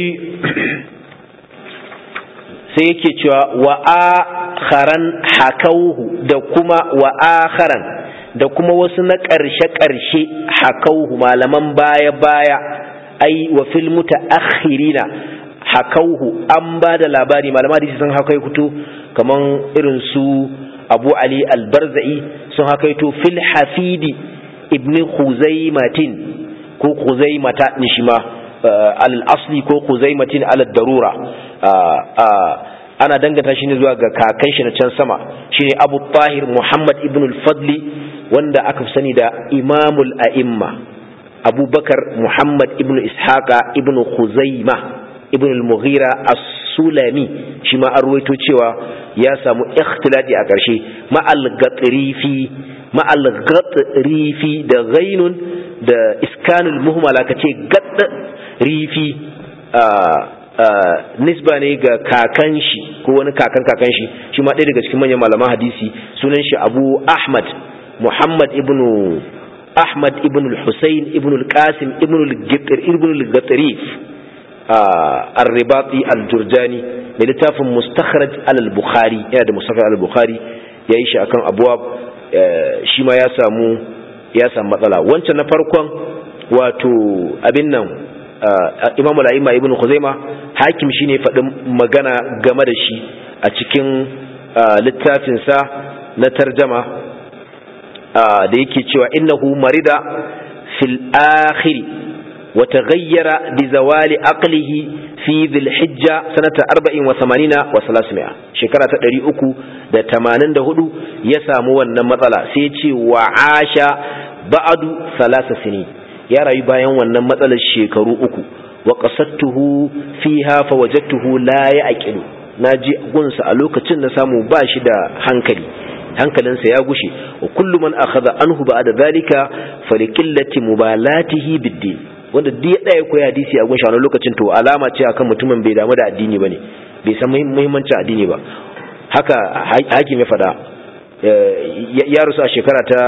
sai yake cewa wa akharan hakauhu da kuma wa akharan da kuma wasu na ƙarshe ƙarshe hakauhu malaman baya baya ai wa fil mutaakhirina hakauhu an ba da labari malama da sun haka kuto kaman irin su abu ali albarza'i sun hakaito fil hafidi ibn khuzaimatin ko khuzaimata ne shi ma al asli ko khuzaimatin al darura ana danganta shi ne zuwa ga kakan shi na can sama shine abu tahir muhammad ibn al fadli wanda aka sani da imamul a'imma abubakar muhammad ibn ishaqa ibn khuzaima ibn al-mughira as-sulami shi ma an ruwaito cewa ya samu ikhtilati a ƙarshe ma'al gatrifi ma'al gatrifi da ghainun da iskanul muhmala kace gatrifi nisba ne ga kakan shi ko wani kakan kakan shi shi ma ɗaya daga cikin manyan malaman hadisi sunan shi abu ahmad muhammad ibn ahmad ibn al-husayn ibn al-qasim ibn al-gatrif الرباطي الجرجاني mai littafin mustakhraj al-bukhari yana da mustakhraj al-bukhari ya yi shi akan abuwa shi ma ya samu ya samu matsala wancan na farkon wato abin nan imam al-a'imma ibn khuzaima hakim shine faɗin magana game da shi a cikin littafin sa na tarjama da yake cewa innahu marida fil akhiri وتغير بزوال عقله في ذي الحجة سنة أربع وثمانين وثلاثمائة شكرا تدري أكو دا تمانين دا هدو يسامو النمطلة سيتي وعاش بعد ثلاث سنين يا رأي بايان والنمطلة الشيكرو أكو wa qasadtuhu fiha fa wajadtuhu la ya'qilu naji gunsa a lokacin na samu ba shi da hankali hankalinsa ya gushe wa kullu man akhadha anhu ba'da dhalika faliqillati mubalatihi bid-din wanda duk ya daya koyi hadisi a gunshi a lokacin to alama ce akan mutumin bai damu da addini bane bai san muhimmancin addini ba haka hakim ya fada ya rusu a shekara ta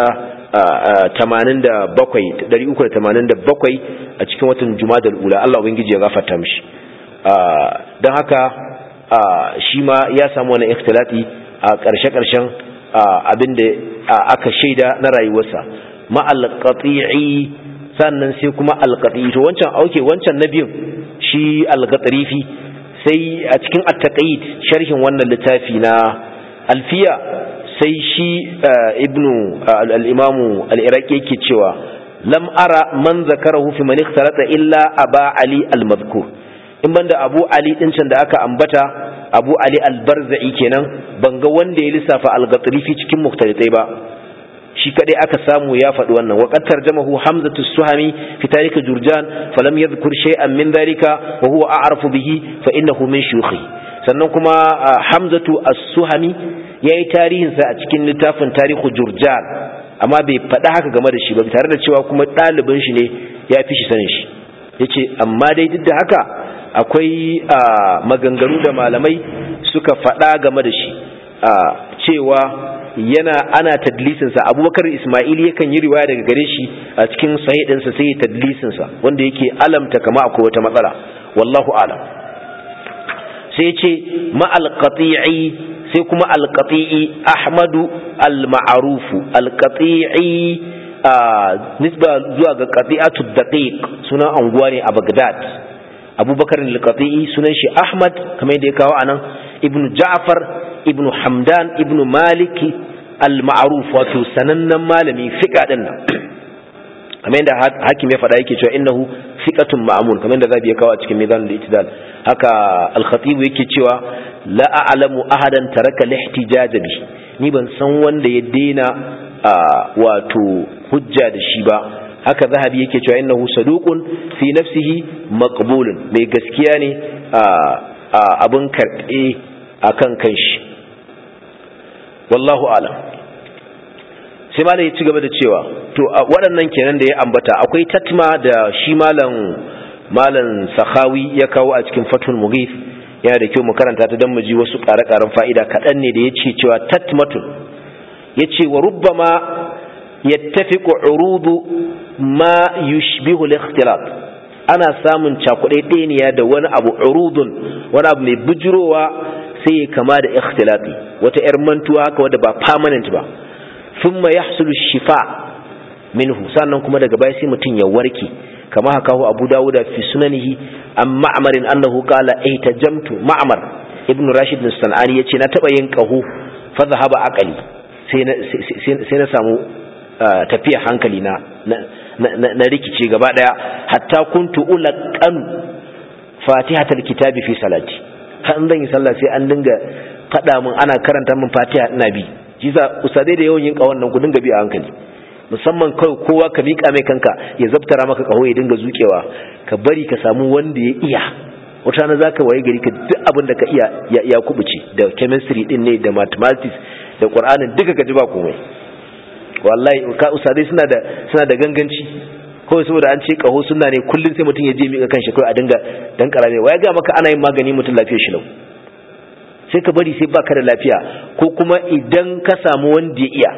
387 a cikin watan jumadal ula Allah ubangiji ya gafarta mishi don haka shi ma ya samu wani ikhtilati a ƙarshe-ƙarshen abinda aka shaida na rayuwarsa ma'alƙati'i sannan sai kuma alƙati'i to wancan auke wancan na biyun shi alƙatarifi sai a cikin attaqid sharhin wannan littafi na alfiya sai shi ibnu al-imamu al-iraqi yake cewa lam ara man zakarahu fi man ikhtarata illa aba ali al-madhkur in banda abu ali din can da aka ambata abu ali al-barza'i kenan banga wanda ya lissafa al-ghatrifi cikin muhtalitai ba shi kadai aka samu ya faɗi wannan wa qad tarjamahu hamzatu suhami fi tarikh jurjan falam yadhkur shay'an min dhalika wa huwa a'rafu bihi fa innahu min shuyukhi sannan kuma hamzatu as-suhami yayi tarihin sa a cikin littafin tarihu jurjan amma bai faɗa haka game da shi ba tare da cewa kuma ɗalibin shi ne ya fi shi sanin shi yace amma dai duk da haka akwai maganganu da malamai suka faɗa game da shi cewa yana ana tadlisinsa abubakar ismail yakan yi riwaya daga gare shi a cikin sahih sai ya tadlisinsa wanda yake alamta kama akwai wata matsala wallahu alam sai ce ma'al qati'i sai kuma al-qati'i ahmadu al-ma'rufu al-qati'i nisba zuwa ga qati'atu daqiq sunan anguwa ne a Baghdad abubakar al-qati'i sunan shi ahmad kamar yadda ya kawo anan ibnu ja'far ibnu hamdan ibnu maliki al-ma'ruf wato sanannen malami fiqa din nan kamar yadda hakim ya faɗa yake cewa innahu fiqatun ma'mun kamar yadda zabi ya kawo a cikin mizan al-itidal haka al-khatib yake cewa la a'lamu ahadan taraka al-ihtijaj bi ni ban san wanda ya daina wato hujja da shi ba haka zahabi yake cewa innahu saduqun fi nafsihi maqbulun mai gaskiya ne abin karɓe akan kanshi wallahu alam sai malam ya ci gaba da cewa to waɗannan kenan da ya ambata akwai tatma da shi malam malam sakhawi ya kawo a cikin fatul mughith yana da kyau mu karanta ta dan mu ji wasu ƙare-ƙaren fa'ida kaɗan ne da ya ce cewa tatmatun ya ce wa rubbama yattafiqu urudu ma yushbihu al-ikhtilaf ana samun cakuɗe ɗeniya da wani abu urudun wani abu mai bujurowa sai ya kama da ikhtilafi wata yar mantuwa haka wadda ba permanent ba thumma yahsulu shifa minhu sannan kuma daga baya sai mutum ya warke kama haka hu abu dawuda fi sunanihi an ma'amarin annahu qala eh tajamtu ma'mar ibnu rashid bin sanani yace na taba yin qahu fa zahaba aqali sai na sai na samu tafiya hankali na na rikice gaba daya hatta kuntu ulaqan fatihatul kitabi fi salati har zan yi sallah sai an dinga fada min ana karanta min fatiha ina bi jiza usadai da yawan yin kawon nan ku dinga bi a hankali musamman kai kowa ka mika mai kanka ya zabtara maka kaho ya dinga zukewa ka bari ka samu wanda ya iya wata na zaka waye gari ka duk abin da ka iya ya kubuce da chemistry din ne da mathematics da qur'anin duka ka ji ba komai wallahi ka usadai suna da suna da ganganci kawai saboda an ce kaho suna ne kullum sai mutum ya je mika kanshi kawai a dinga dan karame waya ga maka ana yin magani mutum lafiyar shi lau sai ka bari sai baka da lafiya ko kuma idan ka samu wanda ya iya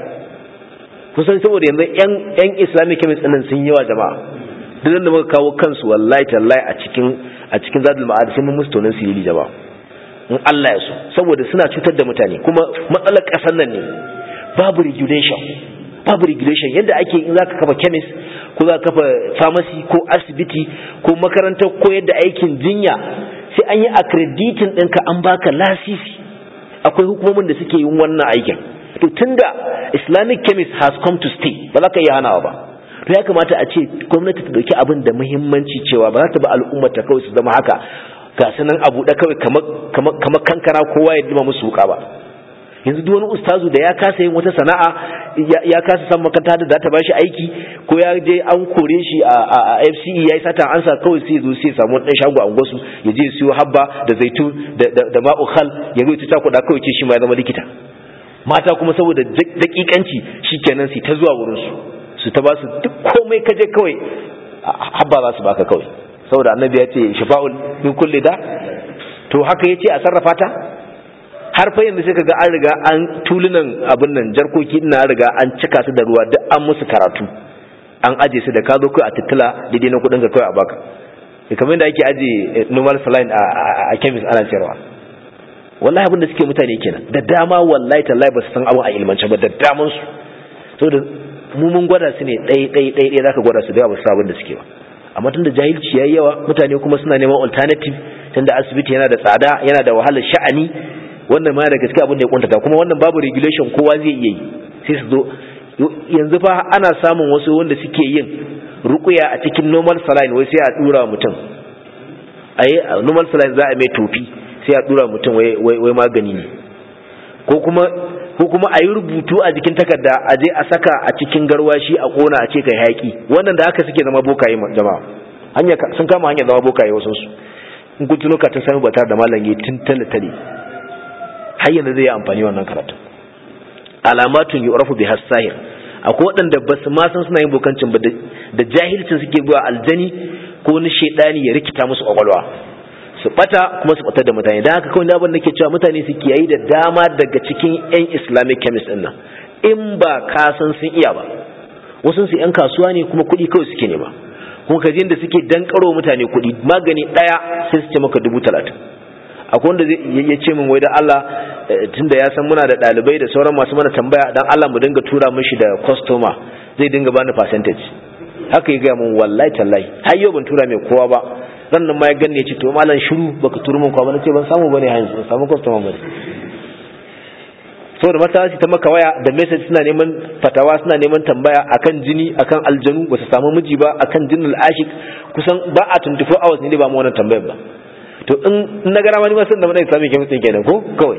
kusan saboda yanzu yan yan islamic chemist din sun yawa jama'a duk da muka kawo kansu wallahi tallahi a cikin a cikin zadul ma'ad sai mun musu tonan sirili jama'a in Allah ya so saboda suna cutar da mutane kuma matsalar kasar nan ne babu regulation babu regulation yadda ake in zaka kafa chemist ko zaka kafa pharmacy ko asibiti ko makarantar koyar da aikin jinya sai an yi accrediting ɗinka an baka lasisi akwai hukumomin da suke yin wannan aikin to tunda islamic chemist has come to stay ba za ka iya hanawa ba to ya kamata a ce gwamnati ta dauki abin da muhimmanci cewa ba za ta ba al'ummar ta kawai su zama haka ga sanan abu da kawai kamar kankara kowa ya dima musu wuka ba yanzu duk wani ustazu da ya kasa yin wata sana'a ya kasa san makaranta da za ta bashi aiki ko ya je an kore shi a FCE yayi sata ansa kawai sai zo sai samu dan shago a unguwarsu ya je siyo habba da zaitun da ma'u khal ya zo ta kuɗa kawai ce shi ma ya zama likita mata kuma saboda dakikanci shikenan su ta zuwa wurin su su ta ba su duk komai kaje kawai habba za su baka kawai saboda annabi ya ce shifa'ul min kulli da to haka yace a sarrafa ta har fa yanzu sai kaga an riga an tulunan abin nan jarkoki ina riga an cika su da ruwa duk an musu karatu an aje su da ka zo kai a tittila daidai na kudin ka kawai a baka kamar da ake aje normal saline a chemist ana cewa wallahi abin da suke mutane kenan da dama wallahi tallahi ba su san abin a ilmance ba da daman su saboda mu mun gwada su ne ɗai ɗai ɗai ɗai zaka gwada su da ba su abin da suke ba amma tunda jahilci yayi yawa mutane kuma suna neman alternative tunda asibiti yana da tsada yana da wahalar sha'ani wannan ma da gaske abin da ya kuntata kuma wannan babu regulation kowa zai iya yi sai su zo yanzu fa ana samun wasu wanda suke yin rukuya a cikin normal saline wai sai a dura mutum ayi normal saline za a mai tofi sai a dura mutum wai wai magani ne ko kuma ko kuma a yi rubutu a jikin takarda a je a saka a cikin garwashi a kona a ce kai hayaki wannan da haka suke zama bokaye jama'a hanya sun kama hanya zama bokaye wasu su in kun tuno ka ta sami batar da malam yi tun tale tale har yanzu zai yi amfani wannan karatu alamatun yu'rafu bi hasahir akwai waɗanda ba su ma san suna yin bokancin ba da jahilcin suke zuwa aljani ko wani shaidani ya rikita musu kwakwalwa su bata kuma su batar da mutane da haka kawai abin nake cewa mutane su kiyayi da dama daga cikin yan islamic chemist din nan in ba ka san sun iya ba wasu su yan kasuwa ne kuma kuɗi kawai suke nema kuma kaji da suke dankaro mutane kuɗi magani ɗaya sai su ce maka dubu talatin akwai wanda ya ce min wai da Allah tunda ya san muna da ɗalibai da sauran masu mana tambaya dan Allah mu dinga tura mishi da customer zai dinga bani percentage haka ya gaya min wallahi tallahi har yau ban tura mai kowa ba ran nan ma ya ganne ce to malam shiru baka turu min kowa ba nace ban samu bane yanzu ban samu customer bane saboda mata ta maka waya da message suna neman fatawa suna neman tambaya akan jini akan aljanu ba su samu miji ba akan jinnul ashik kusan ba a 24 hours ne ba mu wannan tambayar ba to in na gara ma ni ma san da mun sami kemis kenan ko kawai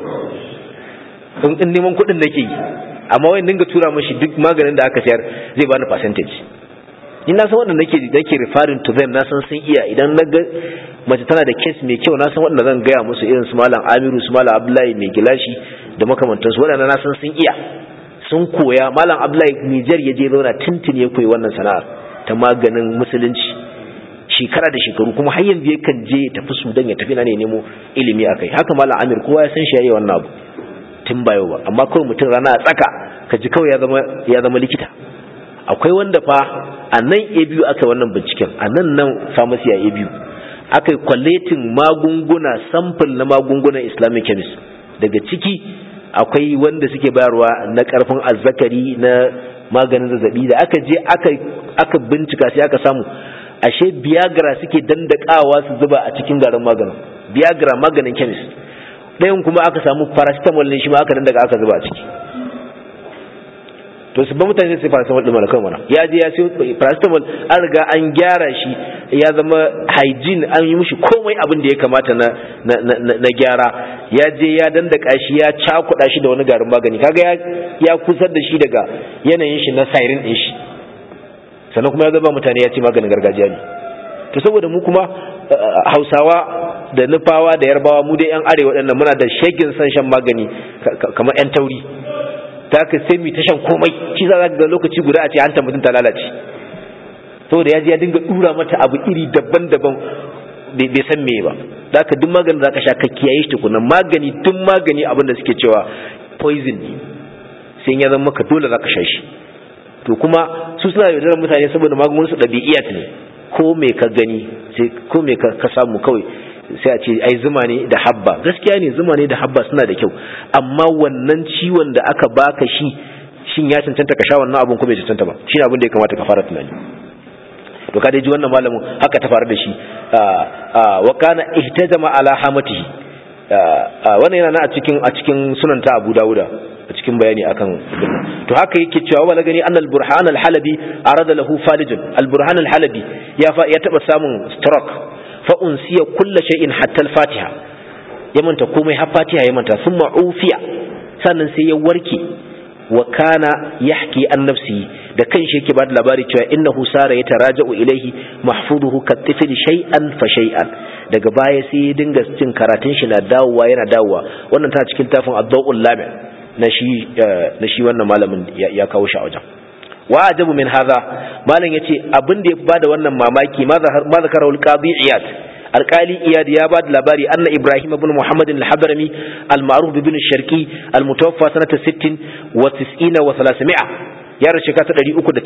in neman kuɗin nake yi amma wai dinga tura mashi duk maganin da aka sayar zai bani percentage ni na san wanda nake nake referring to them na san sun iya idan na ga mace tana da case mai kyau na san wanda zan gaya musu irin su malam Amiru su malam Abdullahi mai gilashi da makamantansu waɗanda na san sun iya sun koya malam Abdullahi Niger ya je zauna tintin ya koyi wannan sana'ar ta maganin musulunci shekara da shekaru kuma har yanzu yakan je ya tafi Sudan ya tafi na ne nemo ilimi akai haka malam Amir kowa ya san shi yayi wannan abu tun ba yau ba amma kawai mutum rana a tsaka ka ji kawai ya zama ya zama likita akwai wanda fa a nan a biyu aka wannan binciken a nan nan pharmacy a biyu aka yi kwaletin magunguna sample na magungunan islamic chemist daga ciki akwai wanda suke bayarwa na karfin azzakari na maganin zazzabi da aka je aka aka bincika sai aka samu ashe biagra suke dandakawa su zuba a cikin garin maganin biagra maganin chemist ɗayan kuma aka samu paracetamol ne shi ma aka dandaka aka zuba a ciki to su ba mutane sai paracetamol din malakan mana ya je ya siyo paracetamol an riga an gyara shi ya zama hygiene an yi mishi komai abin da ya kamata na na gyara ya je ya dandaka shi ya cakuɗa shi da wani garin magani kaga ya ya kusar da shi daga yanayin shi na siren din shi sannan kuma ya zaba mutane ya ce maganin gargajiya ne to saboda mu kuma hausawa da nufawa da yarbawa mu dai yan arewa waɗannan muna da shegin san shan magani kamar yan tauri ta ka sai mu ta shan komai shi za ga lokaci guda a ce hanta mutum ta lalace saboda ya je ya dinga dura mata abu iri daban-daban bai san me ba da ka duk maganin za ka sha ka kiyaye shi tukunan magani duk magani abin da suke cewa poison ne sai ya zama maka dole za ka sha shi to kuma su suna yaudarar mutane saboda magungunan su ɗabi'iyat ne ko me ka gani sai ko me ka samu kawai sai a ce ai zuma ne da habba gaskiya ne zuma ne da habba suna da kyau amma wannan ciwon da aka baka shi shin ya cancanta ka sha wannan abun ko bai cancanta ba shine abin da ya kamata ka fara tunani to ka dai ji wannan malamin haka ta faru da shi wa kana ihtajama ala hamatihi wannan yana a cikin a cikin sunan ta Abu Dawuda a cikin bayani akan to haka yake cewa wala gani annal burhan al-halabi arada lahu falijun al-burhan al-halabi ya fa ya taba samun stroke fa unsiya kullu shay'in hatta al-fatiha ya manta komai har fatiha ya manta thumma ufiya sannan sai ya warke wa kana yahki an nafsi da kanshi yake bada labari cewa innahu sara ya taraja'u ilaihi mahfuduhu katifil shay'an fa shay'an daga baya sai ya dinga cin karatun shi na dawowa yana dawowa wannan ta cikin tafin ad-dawul lami na shi na shi wannan malamin ya kawo shi a wajen wa ajabu min hadha malam yace abin da ya bada wannan mamaki ma zakara al-qadi iyad alkali iyad ya ba da labari anna ibrahim ibn muhammad al-hadrami al-ma'ruf ibn sharqi al-mutawaffa sanata 60 wa 90 wa 300 ya rashi ka ta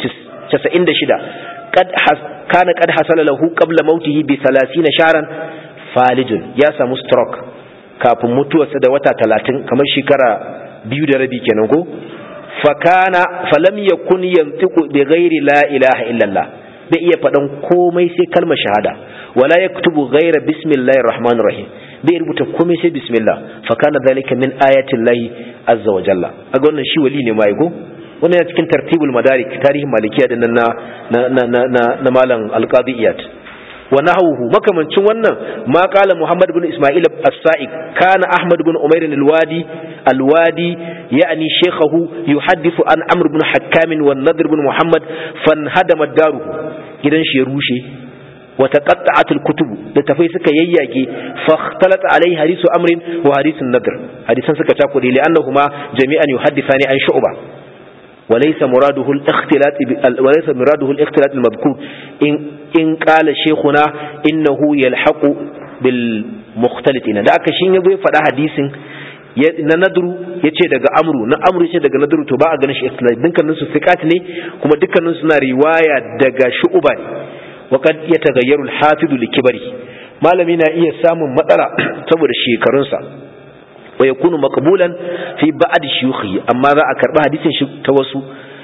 396 kad kana kad hasala lahu qabla mautihi bi 30 shahran falijun ya samu stroke kafin mutuwarsa da wata 30 kamar shekara biyu da rabi kenan ko fakana falam yakun yantiqu bi ghairi la ilaha illallah bai iya faɗan komai sai kalmar shahada wala yaktubu ghaira bismillahir rahmanir rahim bai rubuta komai sai bismillah fa kana dhalika min ayatin lahi azza wa jalla aga wannan shi wali ne mai go wannan yana cikin tartibul madarik tarihin malikiya din nan na na na na, na malam alqadiyat wa nahawuhu makamancin wannan ma qala muhammad ibn isma'il as-sa'iq kana ahmad ibn umair al-wadi al-wadi yani shaykhahu yuhaddithu an amr ibn hakkam wa nadr ibn muhammad fanhadama daruhu gidan shi ya rushe wa taqatta'at al-kutub da tafai suka yayyage fa ikhtalat alai hadisu amrin wa hadisun nadr hadisan suka takude li annahuma jami'an yuhaddithani an shu'ba وليس مراده الاختلاط وليس مراده الاختلاط المذكور إن إن قال شيخنا إنه يلحق بالمختلطين da aka shin yazo ya faɗa hadisin na nadru yace daga amru na amru yace daga nadru to ba a ganin shi ikhtilaf dukkanin su fiqat ne kuma dukkanin suna riwaya daga shu'ba ne wa kad yataghayyaru al-hafidu likibari malami na iya samun matsala saboda shekarunsa wa yakunu maqbulan fi ba'd shuyukhi amma za a karba hadisin shi ta wasu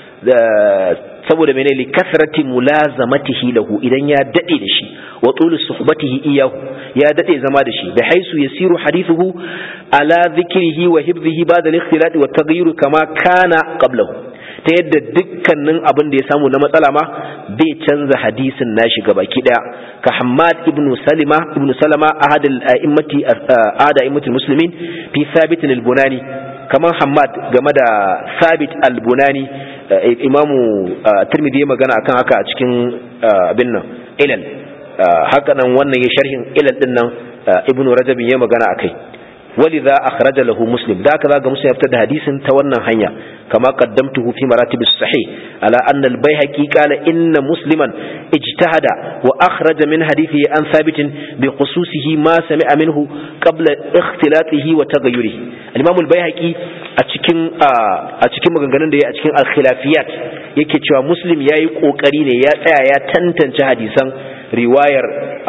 saboda mene li kasrati mulazamatihi lahu idan ya dade da shi wa tul suhbatihi iyahu ya dade zama da shi da haisu yasiru hadithuhu ala dhikrihi wa hibzihi ba'da al-ikhtilat wa taghyir kama kana qablahu ta yadda dukkanin abin da ya samu na matsala ma bai canza hadisin nashi gabaki daya ka Hammad ibn Salima ibn Salama ahad al-a'immati ahad a'immatul muslimin fi Thabit al-Bunani kamar Hammad game da Thabit al-Bunani imamu Tirmidhi ya magana akan haka a cikin abin nan ilal haka nan wannan ya sharhin ilal din nan Ibn Rajab ya magana akai ولذا أخرج له مسلم ذاك ذاك مسلم يبتدى حديث تونا هنيا كما قدمته في مراتب الصحيح على أن البيهقي قال إن مسلما اجتهد وأخرج من حديثه عن ثابت بخصوصه ما سمع منه قبل اختلاطه وتغيره الإمام البيهقي أتكين أتكين مغنغنن دي أتكين الخلافيات yake cewa muslim ya yi ƙoƙari ne ya tsaya ya tantance hadisan riwayar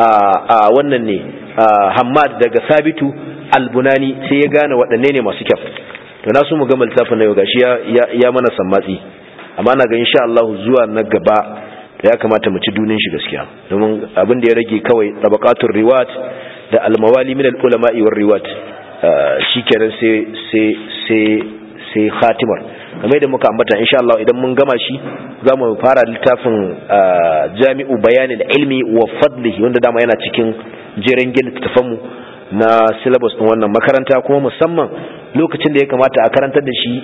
a wannan ne hammad daga sabitu albunani sai ya gane waɗanne ne masu kyau to na so mu gama littafin na yau gashi ya mana sammatsi amma na ga insha Allah zuwa na gaba da ya kamata mu ci dunin shi gaskiya domin abin da ya rage kawai tabaqatul riwat da almawali min ulama'i war riwat shikenan sai sai sai sai khatimar kamar da muka ambata insha Allah idan mun gama shi za mu fara littafin jami'u bayanin ilmi wa fadlihi wanda dama yana cikin jeren gina tattafanmu na syllabus ɗin wannan makaranta kuma musamman lokacin da ya kamata a karantar da shi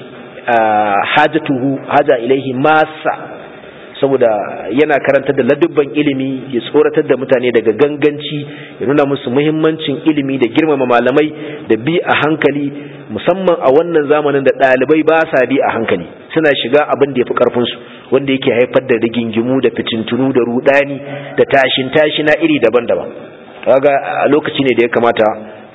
hajatuhu haja ilaihi masa saboda yana karantar da ladubban ilimi ya tsoratar da mutane daga ganganci ya nuna musu muhimmancin ilimi da girmama malamai da bi a hankali musamman a wannan zamanin da ɗalibai ba sa bi a hankali suna shiga abin da ya fi ƙarfinsu wanda yake haifar da rigingimu da fitintunu da rudani da tashin tashi na iri daban-daban kaga a lokaci ne da ya kamata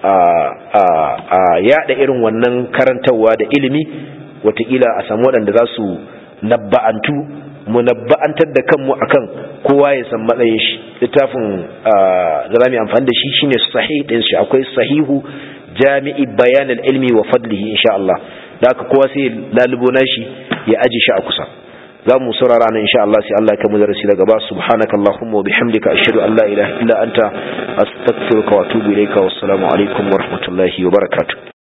a yada irin wannan karantarwa da ilimi watakila a samu waɗanda za su nabba'antu mu nabba'antar da kanmu akan kowa ya san matsayin shi littafin da za mu amfani da shi shine sahih din shi akwai sahihu jami'i bayan ilmi wa fadlihi insha Allah da haka kowa sai lalubo nashi ya aji shi a kusa za mu saurara nan insha Allah sai Allah ya kamu darasi daga ba subhanaka allahumma wa bihamdika ashhadu an la ilaha illa anta astaghfiruka wa atubu ilayka wassalamu alaikum wa rahmatullahi wa barakatuh